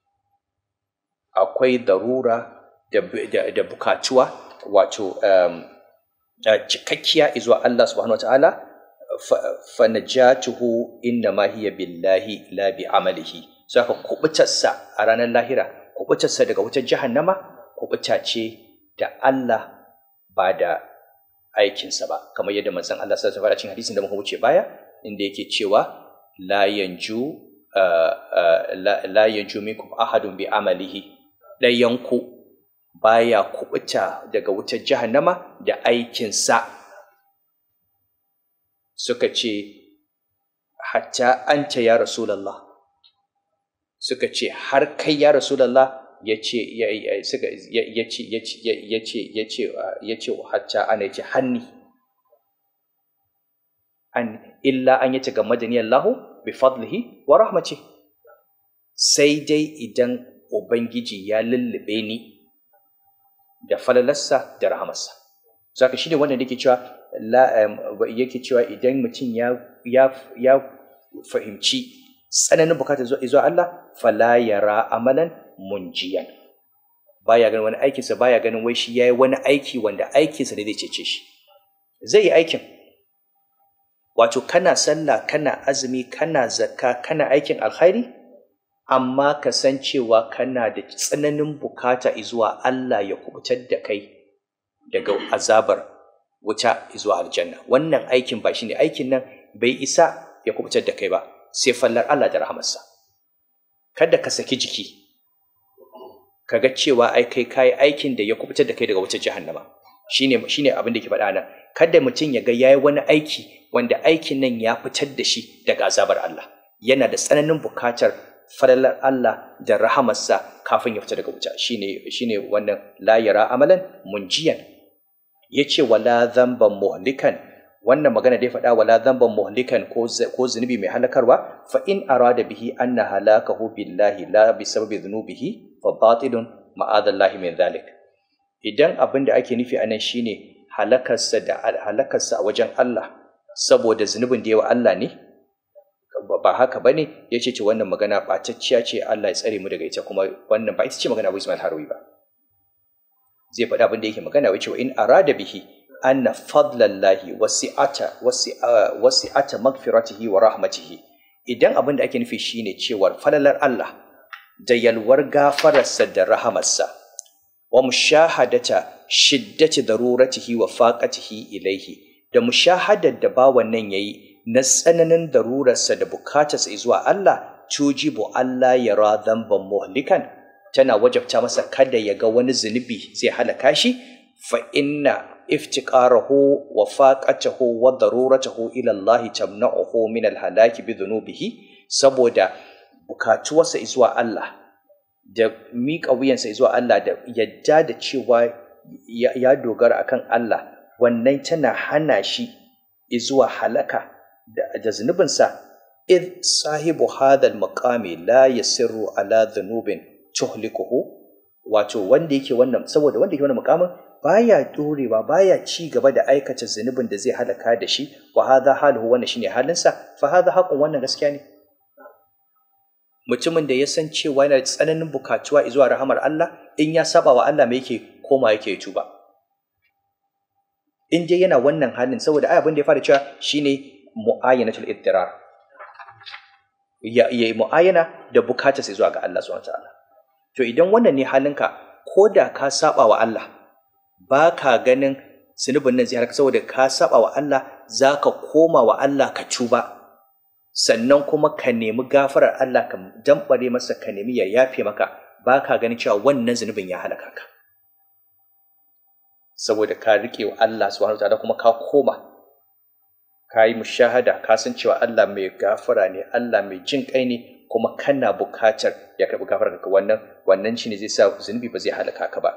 akwai darura da, da, da bukatuwa wato um, cikakkiya izuwa Allah subhanahu wa ta'ala fa najatuhu inna ma hiya billahi la bi amalihi saka kubutarsa a ranar lahira kubutarsa daga wutar jahannama kubuta ce da Allah ba da aikinsa ba kamar yadda manzon Allah sallallahu alaihi wasallam hadisin da muka wuce baya inda yake cewa la yanju la yanju minkum ahadun bi amalihi ɗayanku baya kubuta daga wutar jahannama da aikinsa suka ce hatta anta ya rasulallah suka ce har kai ya rasulallah ya ce ya ce ya ce ya ce ya ce ya ce hatta ana ya ce hanni an illa an yace ga madaniyar lahu bi fadlihi wa rahmati sai dai idan ubangiji ya lullube ni da falalarsa da rahamarsa zaka shine wanda yake cewa yake cewa idan mutum ya ya ya fahimci tsananin bukatar zuwa Allah fala yara amalan munjiyan baya ganin wani aikinsa baya ganin wai shi yayi wani aiki wanda aikinsa ne zai cece shi zai yi aikin wato kana sallah kana azumi kana zakka kana aikin alkhairi amma ka san cewa kana da tsananin bukata zuwa Allah ya kubutar da kai daga azabar wuta zuwa aljanna wannan aikin ba shine aikin nan bai isa ya kubutar da kai ba sai fallar Allah da rahamarsa kada ka saki jiki kaga cewa ai kai kai aikin da ya kubutar da kai daga wutar jahannama shine shine abin da ke faɗa nan kada mutum ya ga yayi wani aiki wanda aikin nan ya fitar da shi daga azabar Allah yana da tsananin bukatar falalar Allah da rahamarsa kafin ya fita daga wuta shine shine wannan la yara amalan munjiyan yace wala dhanban muhlikan wannan magana da ya faɗa wala dhanban muhlikan ko ko zunubi mai halakarwa fa in arada bihi anna halakahu billahi la bi sababi dhunubihi fa batilun ma'adallahi min dhalik idan abin da ake nufi anan shine halakarsa da halakarsa a wajen Allah saboda zunubin da yawa Allah ne ba haka bane ya ce wannan magana ɓatacciya ce Allah ya tsare mu daga ita kuma wannan ba ita ce magana Abu Ismail Harawi ba zai faɗa abin da yake magana wace in arada bihi anna fadlallahi wasi'ata wasi'ata magfiratihi wa rahmatihi idan abin da ake nufi shine cewar falalar Allah da yalwar gafararsa da rahamarsa wa mushahadata shiddati daruratihi wa faqatihi ilaihi da mushahadar da bawan nan yayi na tsananin darurarsa da bukatarsa zuwa Allah tujibu Allah ya ra dhanban muhlikan tana wajabta masa kada ya ga wani zunubi zai halaka shi fa inna iftiqarahu wa faqatahu wa daruratahu ila Allah tamna'uhu min al-halaki bi dhunubihi saboda bukatuwarsa zuwa Allah da miƙa wuyansa zuwa Allah da yadda da cewa ya dogara akan Allah wannan tana hana shi zuwa halaka da zunubinsa id sahibu hadal maqami la yasirru ala dhunubin tuhlikuhu wato wanda yake wannan saboda wanda yake wannan mukamin baya dorewa baya ci gaba da aikata zunubin da zai halaka da shi wa hadha haluhu wannan shine halinsa fa hadha haqqun wannan gaskiya ne mutumin da ya san cewa yana da tsananin bukatuwa zuwa rahamar Allah in ya saba wa Allah me yake koma yake tuba in dai yana wannan halin saboda ai abin da ya fara cewa shine mu'ayyanatul iddirar ya yi mu'ayyana da bukatar sai zuwa ga Allah subhanahu wataala to idan wannan ne halinka ko da ka saba wa Allah ba ka ganin zunubin nan zai harka saboda ka saba wa Allah za ka koma wa Allah ka tuba sannan kuma ka nemi gafarar Allah ka dambare masa ka nemi ya yafe maka ba ka ganin cewa wannan zunubin ya halaka ka saboda ka riƙe wa Allah subhanahu wataala kuma ka koma ka yi mushahada ka san cewa Allah mai gafara ne Allah mai jin kai ne kuma kana bukatar ya karɓi gafarar ka wannan wannan shine zai sa zunubi ba zai halaka ka ba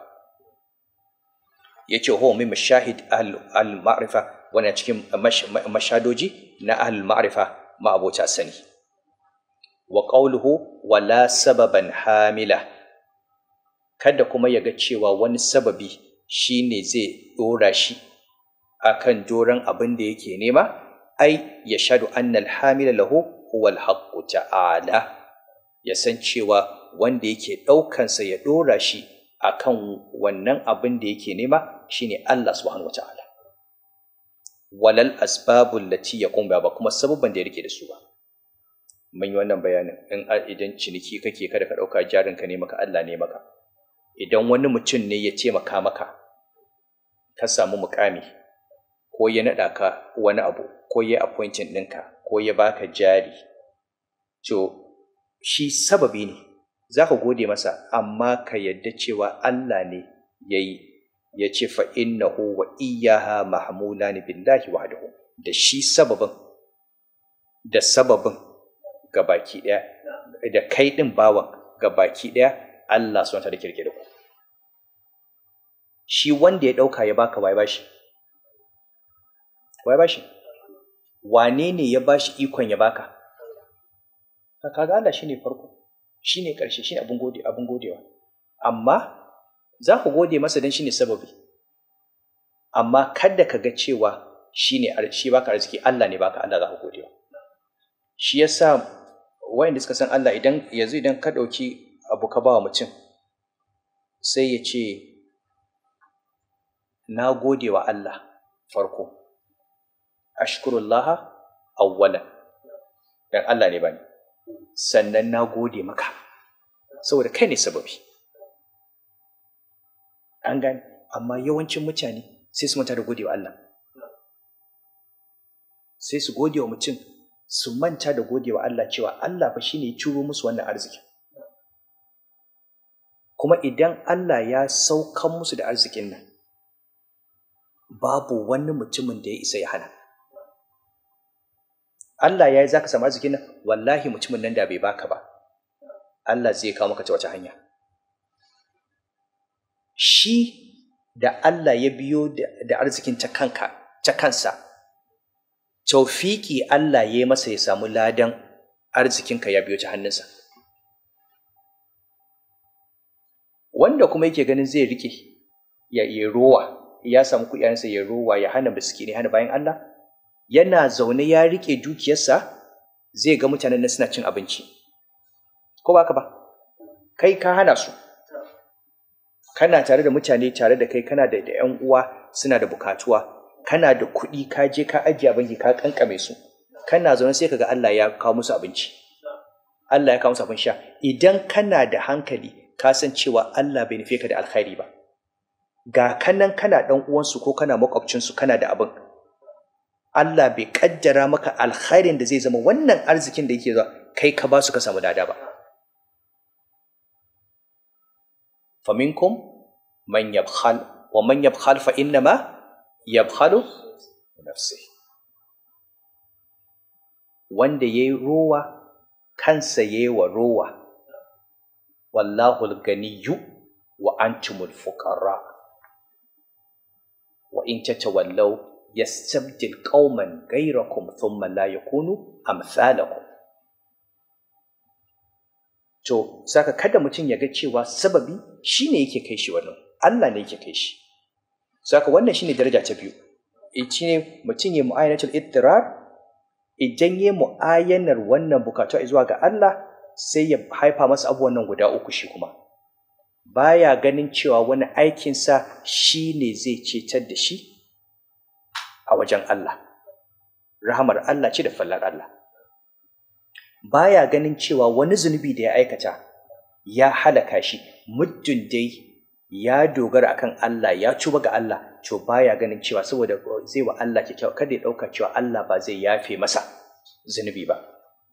yace huwa min mashahid al ma'rifa wannan cikin mashadoji na al ma'rifa ma'abota sani wa qawluhu wala sababan hamila kada kuma ya ga cewa wani sababi shine zai dora shi akan doron abin da yake nema ai ya shaɗu annal hamila lahu huwa alhaqqu ta'ala ya san cewa wanda yake ɗaukansa ya ɗora shi akan wannan abin da yake nema shine Allah subhanahu wata'ala walal asbabul lati yaqum ba kuma sababban da ya rike da su ba mun yi wannan bayanin in idan ciniki kake kada ka ɗauka jarinka ne maka Allah ne maka idan wani mutum ne ya taimaka maka ka samu mukami ko ya naɗa ka wani abu ko ya appointing ɗinka ko ya baka jari to shi sababi ne za ka gode masa amma ka yadda cewa Allah ne ya yi ya ce fa innahu wa iyyaha mahmulani billahi wahdahu da shi sababin da sababin gabaki ɗaya da kai ɗin bawan gabaki ɗaya Allah subhanahu wataala ke rike da ku shi wanda ya ɗauka ya baka wai bashi wai bashi wane ne ya bashi ikon ya baka kaga Allah shine farko shine ƙarshe shine abin gode abin godewa amma za ku gode masa don shine sababi amma kada ka ga cewa shine shi baka arziki Allah ne baka Allah za ku godewa shi yasa wayanda suka san Allah idan yanzu idan ka ɗauki abu ka ba wa mutum sai ya ce na gode wa Allah farko ashkurullah awwalan dan Allah ne bani sannan na gode maka saboda kai ne sababi an gane amma yawancin mutane sai su manta da gode wa Allah sai su gode wa mutum su manta da gode wa Allah cewa Allah fa shine ya ciro musu wannan arziki kuma idan Allah ya saukan musu da arzikin nan babu wani mutumin da ya isa ya hana Allah ya yi za ka samu arzikin nan wallahi mutumin nan da bai baka ba Allah zai kawo maka ta wace hanya shi da Allah ya biyo da arzikin ta kanka ta kansa taufiki Allah ya yi masa ya samu ladan arzikinka ya biyo ta hannunsa wanda kuma yake ganin zai rike ya yi rowa ya samu kuɗinsa ya rowa ya hana miskini hana bayan Allah yana zaune ya rike dukiyarsa zai ga mutanen nan suna cin abinci ko ba ka ba kai ka hana su kana tare da mutane tare da kai kana da yan uwa suna da bukatuwa kana da kuɗi ka je ka ajiye banki ka kankame su kana zaune sai kaga Allah ya kawo musu abinci Allah ya kawo musu abin sha idan kana da hankali ka san cewa Allah bai nufe ka da alkhairi ba ga kanan kana dan uwansu ko kana makwabcinsu kana da abin Allah bai kaddara maka alkhairin da zai zama wannan arzikin da yake zuwa kai ka ba su ka samu dada ba faminkum man yabkhal wa man yabkhal fa innama yabkhalu nafsi wanda yayi rowa kansa yayi wa rowa wallahu al-ganiyyu wa antumul fuqara wa in tatawallaw yastabdil qauman ghayrakum thumma la yakunu amsalakum to saka kada mutum ya ga cewa sababi shine yake kai shi wannan Allah ne yake kai shi saka wannan shine daraja ta biyu shine mutum ya mu'ayanatul ittirar idan ya mu'ayanar wannan bukatu zuwa ga Allah sai ya haifa masa abubuwan nan guda uku shi kuma baya ganin cewa wani aikinsa shi ne zai cetar da shi a wajen Allah rahamar Allah ce da fallar Allah baya ganin cewa wani zunubi da ya aikata ya halaka shi muddin dai ya dogara akan Allah ya cuba ga Allah to baya ganin cewa saboda zai wa Allah kyakkyawa kada ya ɗauka cewa Allah ba zai yafe masa zunubi ba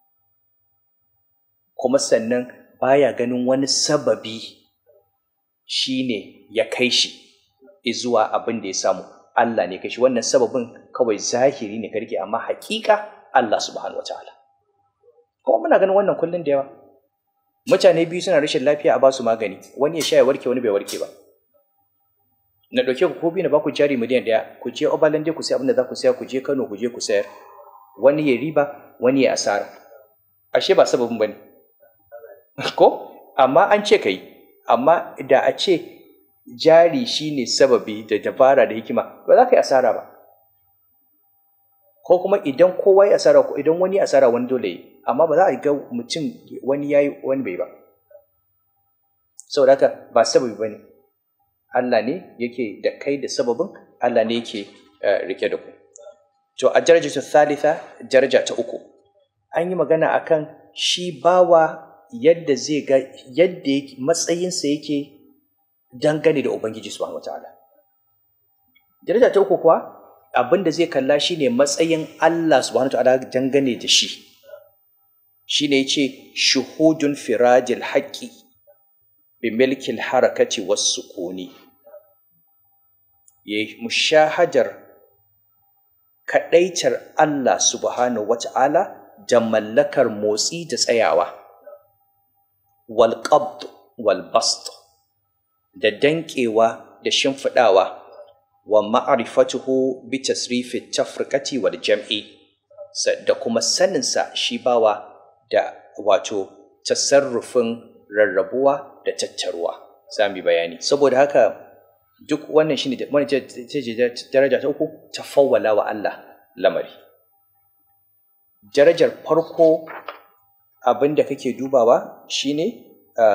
kuma sannan baya ganin wani sababi shine ya kai shi zuwa abin da ya samu Allah ne kai shi wannan sababin kawai zahiri ne ka rike amma hakika Allah subhanahu wataala kuma muna ganin wannan kullun da yawa mutane biyu suna rashin lafiya a basu magani wani ya sha ya warke wani bai warke ba na ɗauke ku ko biyu na baku jari miliyan ɗaya ku je obalande ku sai abin da za ku saya ku je Kano ku je ku sayar wani ya riba wani ya asara ashe ba sababin bane ko amma an ce kai amma da a ce jari shine sababi da dabara da hikima ba za ka yi asara ba ko kuma idan kowa ya asara ko idan wani ya asara wani dole yi amma ba za a ga mutum wani ya yi wani bai ba saboda haka ba sababi ba ne Allah ne yake da kai da sababin Allah ne yake rike da ku to a daraja ta thalitha daraja ta uku an yi magana akan shi bawa yadda zai ga yadda matsayinsa yake dangane da Ubangiji subhanahu wataala daraja ta uku kuwa abin da zai kalla shine matsayin Allah subhanahu wataala dangane da shi shine yace shuhudun firadil haqqi bi milkil harakati was sukuni yayi mushahadar kadaitar Allah subhanahu wataala da mallakar motsi da tsayawa wal qabd wal bast da danƙewa da shimfiɗawa wa ma'arifatuhu bi tasrifi tafrikati wal jam'i da kuma saninsa shi bawa da wato tasarrufin rarrabuwa da tattaruwa za mu bayani saboda haka duk wannan shine daraja ta uku ta fawwala wa Allah lamari darajar farko abin da kake dubawa shine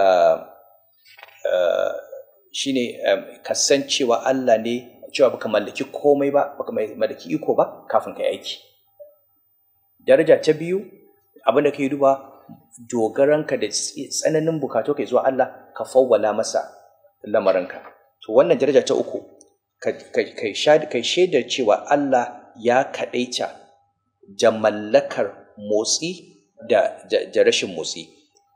shine kasancewa Allah ne cewa baka mallaki komai ba baka mallaki iko ba kafin kai aiki daraja ta biyu abin da kake duba dogaranka da tsananin bukatu kai zuwa Allah ka fawwala masa lamarinka to wannan daraja ta uku kai shaidar cewa Allah ya kaɗaita da mallakar motsi da, da, rashin motsi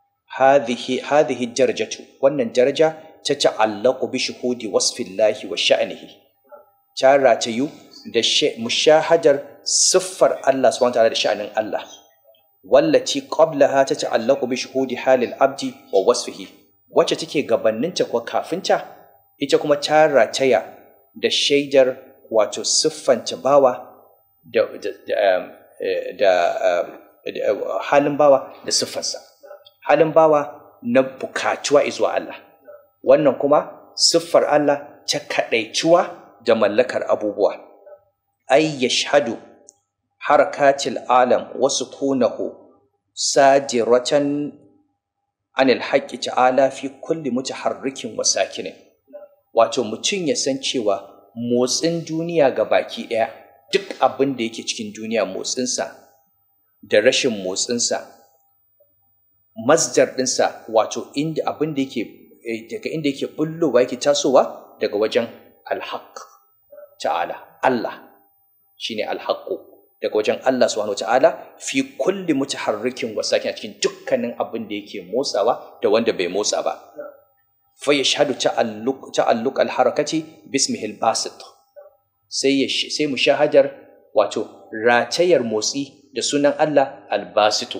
hadhihi darajatu wannan daraja ta ta'allaqu bi shuhudi wasfillahi wa sha'nihi ta ratayu da mushahadar siffar Allah subhanahu wa ta'ala da sha'anin Allah wallati qablaha ta ta'allaqu bi shuhudi halil abdi wa wasfihi wacce take gabaninta ko kafinta ita kuma ta rataya da shaidar wato siffanta bawa da, da, da, da halin bawa da siffarsa halin bawa na bukatuwa izuwa Allah wannan kuma siffar Allah ta kaɗaituwa da mallakar abubuwa ay yashhadu harakatil alam wa sukunahu sadiratan anil haqqi ta'ala fi kulli mutaharrikin wa sakinin wato mutum ya san cewa motsin duniya ga baki ɗaya duk abin da yake cikin duniya motsinsa da rashin motsinsa masdar ɗinsa wato inda abin da yake daga inda yake bullowa yake tasowa daga wajen alhaq ta'ala Allah shine alhaqqu daga wajen Allah subhanahu ta'ala fi kulli mutaharrikin wa sakin cikin dukkanin abin da yake motsawa da wanda bai motsa ba fa yashhadu ta'alluq ta'alluq alharakati bismihi albasit sai sai mushahadar wato ratayar motsi da sunan Allah albasitu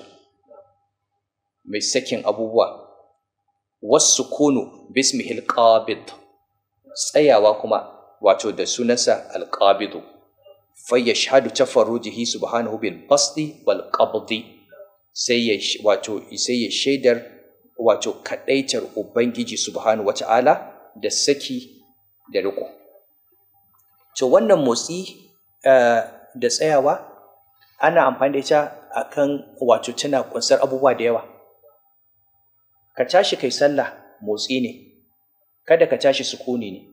mai sakin abubuwa wasu kunu bismihi alqabid tsayawa kuma wato da sunansa alqabidu fayyashhadu tafarrujihi subhanahu bil basti wal qabdi sai ya wato sai ya shaidar wato kadaitar ubangiji subhanahu wata'ala da saki da riko to wannan motsi da tsayawa ana amfani da ita akan wato tana kunsar abubuwa da yawa ka tashi kai sallah motsi ne kada ka tashi sukuni ne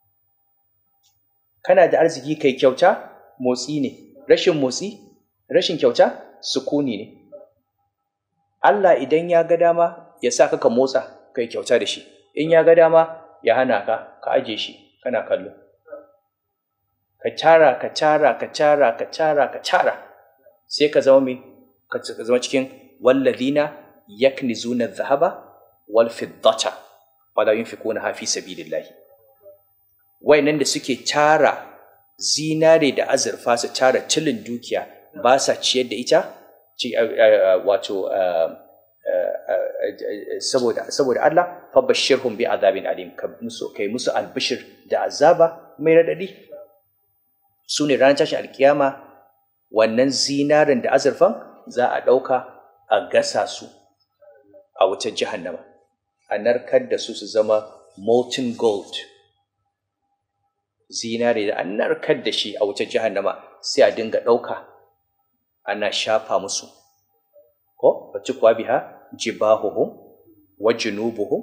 kana da arziki kai kyauta motsi ne rashin motsi rashin kyauta sukuni ne Allah idan ya ga dama ya sa ka motsa kai kyauta da shi in ya ga dama ya hana ka ka aje shi kana kallo ka cara ka cara ka cara ka cara ka cara sai ka zama mai ka zama cikin walladina yaknizuna dhahaba wal fiddata wala yunfikuna fi sabilillahi wayannan da suke tara zinare da azurfa su tara tilin dukiya ba sa ciyar da ita wato saboda saboda Allah fa bashirhum bi azabin alim ka musu kai musu albishir da azaba mai radadi su ne ranar tashin alkiyama wannan zinarin da azurfan za a ɗauka a gasa su a wutar jahannama a narkar da su su zama molten gold zinare da an narkar da shi a wutar jahannama sai a dinga ɗauka ana shafa musu ko bacci kuwa biha jibahuhum wa junubuhum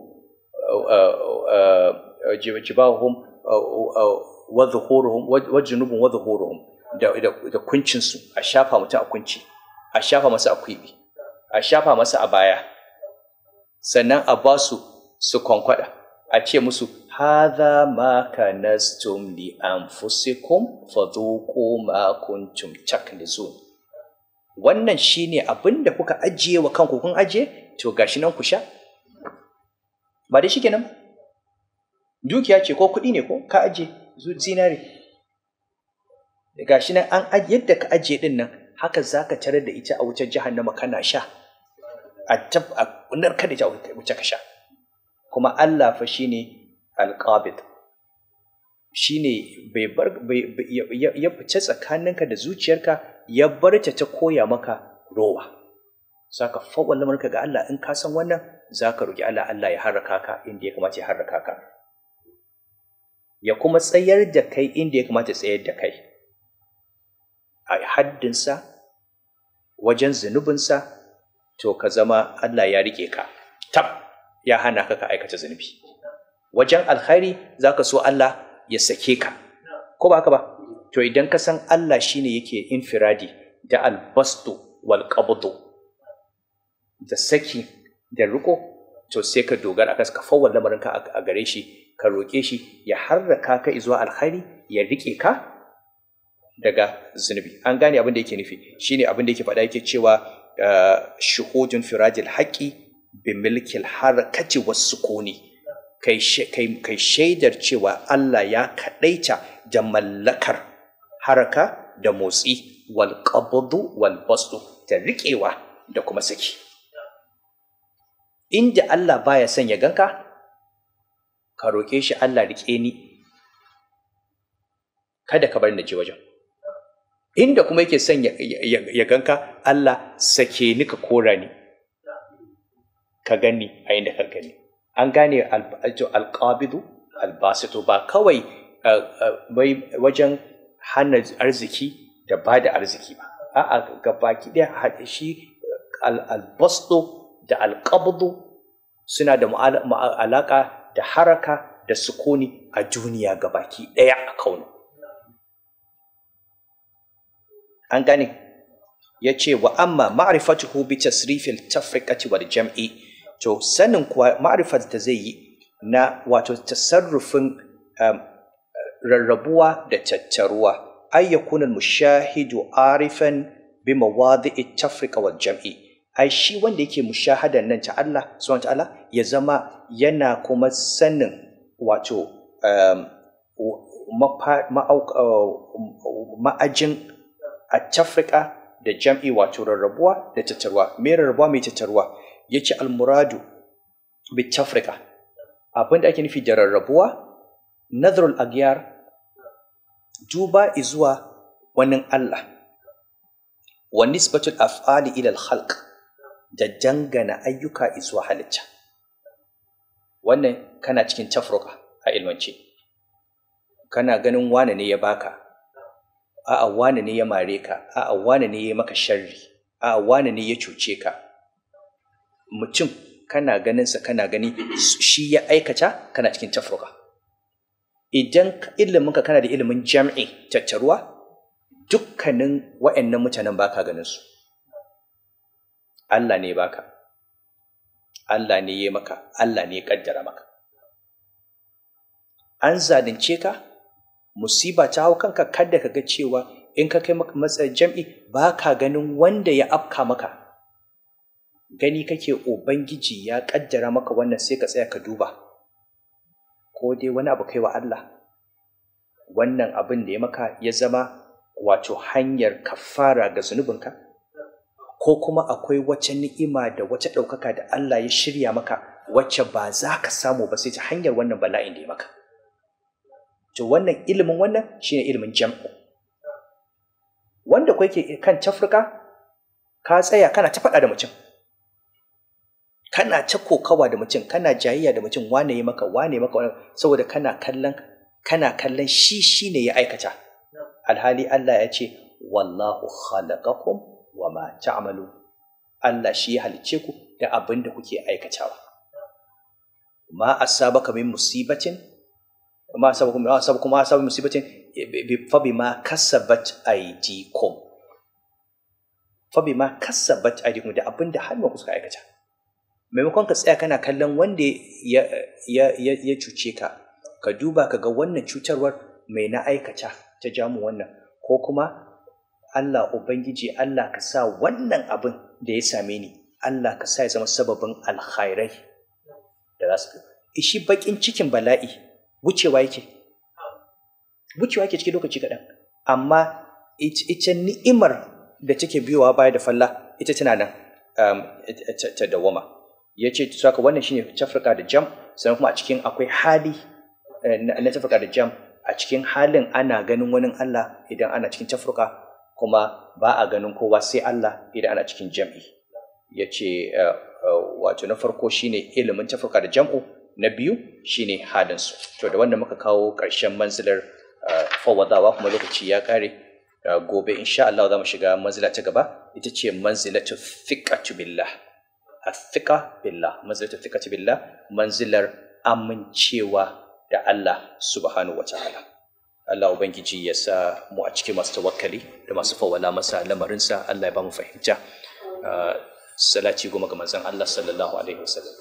jibahuhum wa zuhuruhum wa junubuhum wa zuhuruhum da da kuncin su a shafa mutum a kunci a shafa masa a kwibi a shafa masa a baya sannan a ba su su kwankwada a ce musu hadha ma kanastum li anfusikum fadhuqu ma kuntum taknizun wannan shine abin da kuka ajiye wa kanku kun ajiye to gashi nan ku sha ba dai shikenan dukiya ce ko kuɗi ne ko ka ajiye zinare gashi nan an yadda ka ajiye din nan haka zaka tarar da ita a wutar jahannama kana sha a tab a narkar da ita wuce ka sha kuma Allah fa shine alqabid shine bai bar ya fice tsakaninka da zuciyarka ya bar ta ta koya maka rowa saka fawwal lamarka ga Allah in ka san wannan zaka roki Allah Allah ya harraka ka inda ya kamata ya harraka ka ya kuma tsayar da kai inda ya kamata ya tsayar da kai a haddinsa wajen zunubinsa to ka zama Allah ya rike ka tab ya hana ka ka aikata zunubi wajen alkhairi zaka so Allah ya sake ka ko ba haka ba to idan ka san Allah shine yake infiradi da albastu wal qabdu da saki da riko to sai ka dogara akan ka fawwal lamarin ka a gare shi ka roke shi ya harraka ka zuwa alkhairi ya rike ka daga zunubi an gane abin da yake nufi shine abin da yake faɗa yake cewa shuhudun firajil haqqi bi milkil harakati was sukuni kai kai shaidar cewa Allah ya kadaita da mallakar haraka da motsi wal qabdu wal bastu da riƙewa da kuma saki inda Allah baya son ya ganka ka roƙe shi Allah riƙe ni kada ka bar ni je wajen inda kuma yake son ya ganka Allah sake ni ka kora ni ka gani a inda ka gani an gane alƙabidu albasitu ba kawai wajen hana arziki da ba da arziki ba a'a gabaki ɗaya shi albasto da alƙabdu suna da alaƙa da haraka da sukuni a duniya gabaki ɗaya a kaunu an gane ya ce wa amma ma'rifatuhu bi tasrifil tafriqati wal jam'i to sanin kuwa ma'rifat da zai yi na wato tasarrufin rarrabuwa da tattaruwa ay yakuna mushahidu arifan bi mawadi'i tafriqa wal jam'i ai shi wanda yake mushahadan nan ta Allah subhanahu ta'ala ya zama yana kuma sanin wato ma'ajin a tafrika da jam'i wato rarrabuwa da tattaruwa me rarrabuwa mai tattaruwa yace almuradu bi tafrika abin da ake nufi da rarrabuwa nazarul agyar duba izuwa wannan Allah wa nisbatul af'ali ila al-khalq da dangana ayyuka izuwa halitta wannan kana cikin tafruka a ilmance kana ganin wane ne ya baka a'a wane ne ya mare ka a'a wane ne ya maka sharri a'a wane ne ya cuce ka mutum kana ganin sa kana gani shi ya aikata kana cikin tafruka idan ilimin ka kana da ilimin jam'i tattaruwa dukkanin wa'annan mutanen baka ganin su Allah ne baka Allah ne ya maka Allah ne ya kaddara maka an zalunce ka musiba ta hau kanka kada ka ga cewa in ka kai matsayin jam'i ba ka ganin wanda ya afka maka gani kake ubangiji ya kaddara maka wannan sai ka tsaya ka duba ko dai wani abu kai wa Allah wannan abin da ya maka ya zama wato hanyar kafara ga zunubinka ko kuma akwai wacce ni'ima da wacce ɗaukaka da Allah ya shirya maka wacce ba za ka samu ba sai ta hanyar wannan bala'in da ya maka to wannan ilimin wannan shine ilimin jam'u wanda kai ke kan tafrika ka tsaya kana ta faɗa da mutum kana ta kokawa da mutum kana jayayya da mutum wane ya maka wane maka wane saboda kana kallon kana kallon shi shine ya aikata alhali Allah ya ce wallahu khalaqakum wa ma ta'malu Allah shi ya halicce ku da abin da kuke aikatawa ma asabaka min musibatin ma asabakum ma asabakum ma asabakum musibatin fa bima kasabat aydikum fa bima kasabat aydikum da abin da hannunku suka aikata maimakon ka tsaya kana kallon wanda ya ya ya cuce ka ka duba ka ga wannan cutarwar mai na aikata ta jamu wannan ko kuma Allah Ubangiji Allah ka sa wannan abin da ya same ni Allah ka sa ya zama sababin alkhairai da za su shi bakin cikin bala'i wucewa yake wucewa yake cikin lokaci kaɗan amma ita ni'imar da take biyowa baya da falla ita tana nan ta dawama ya ce saka wannan shine tafrika da jam sannan kuma a cikin akwai hali na tafrika da jam a cikin halin ana ganin wani Allah idan ana cikin tafrika kuma ba a ganin kowa sai Allah idan ana cikin jam'i ya ce wato na farko shine ilimin tafrika da jam'u na biyu shine halinsu to da wanda muka kawo ƙarshen manzilar fawadawa kuma lokaci ya kare gobe insha Allah za mu shiga manzila ta gaba ita ce manzilatu thiqatu billah athiqa billah manzilatu thiqatu billah manzilar amincewa da Allah subhanahu wataala Allah ubangiji ya sa mu a cikin masu tawakkali da masu fawala masa lamarinsa Allah ya ba mu fahimta salati goma ga manzon Allah sallallahu alaihi wasallam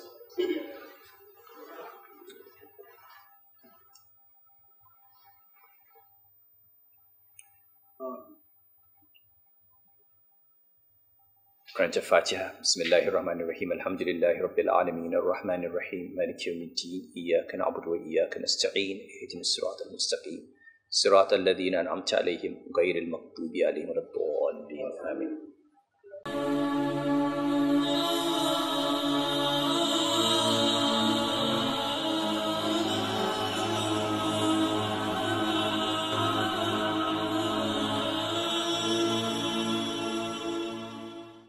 قرأت الفاتحة بسم الله الرحمن الرحيم الحمد لله رب العالمين الرحمن الرحيم مالك يوم الدين إياك نعبد وإياك نستعين اهدنا الصراط المستقيم صراط الذين أنعمت عليهم غير المغضوب عليهم ولا الضالين آمين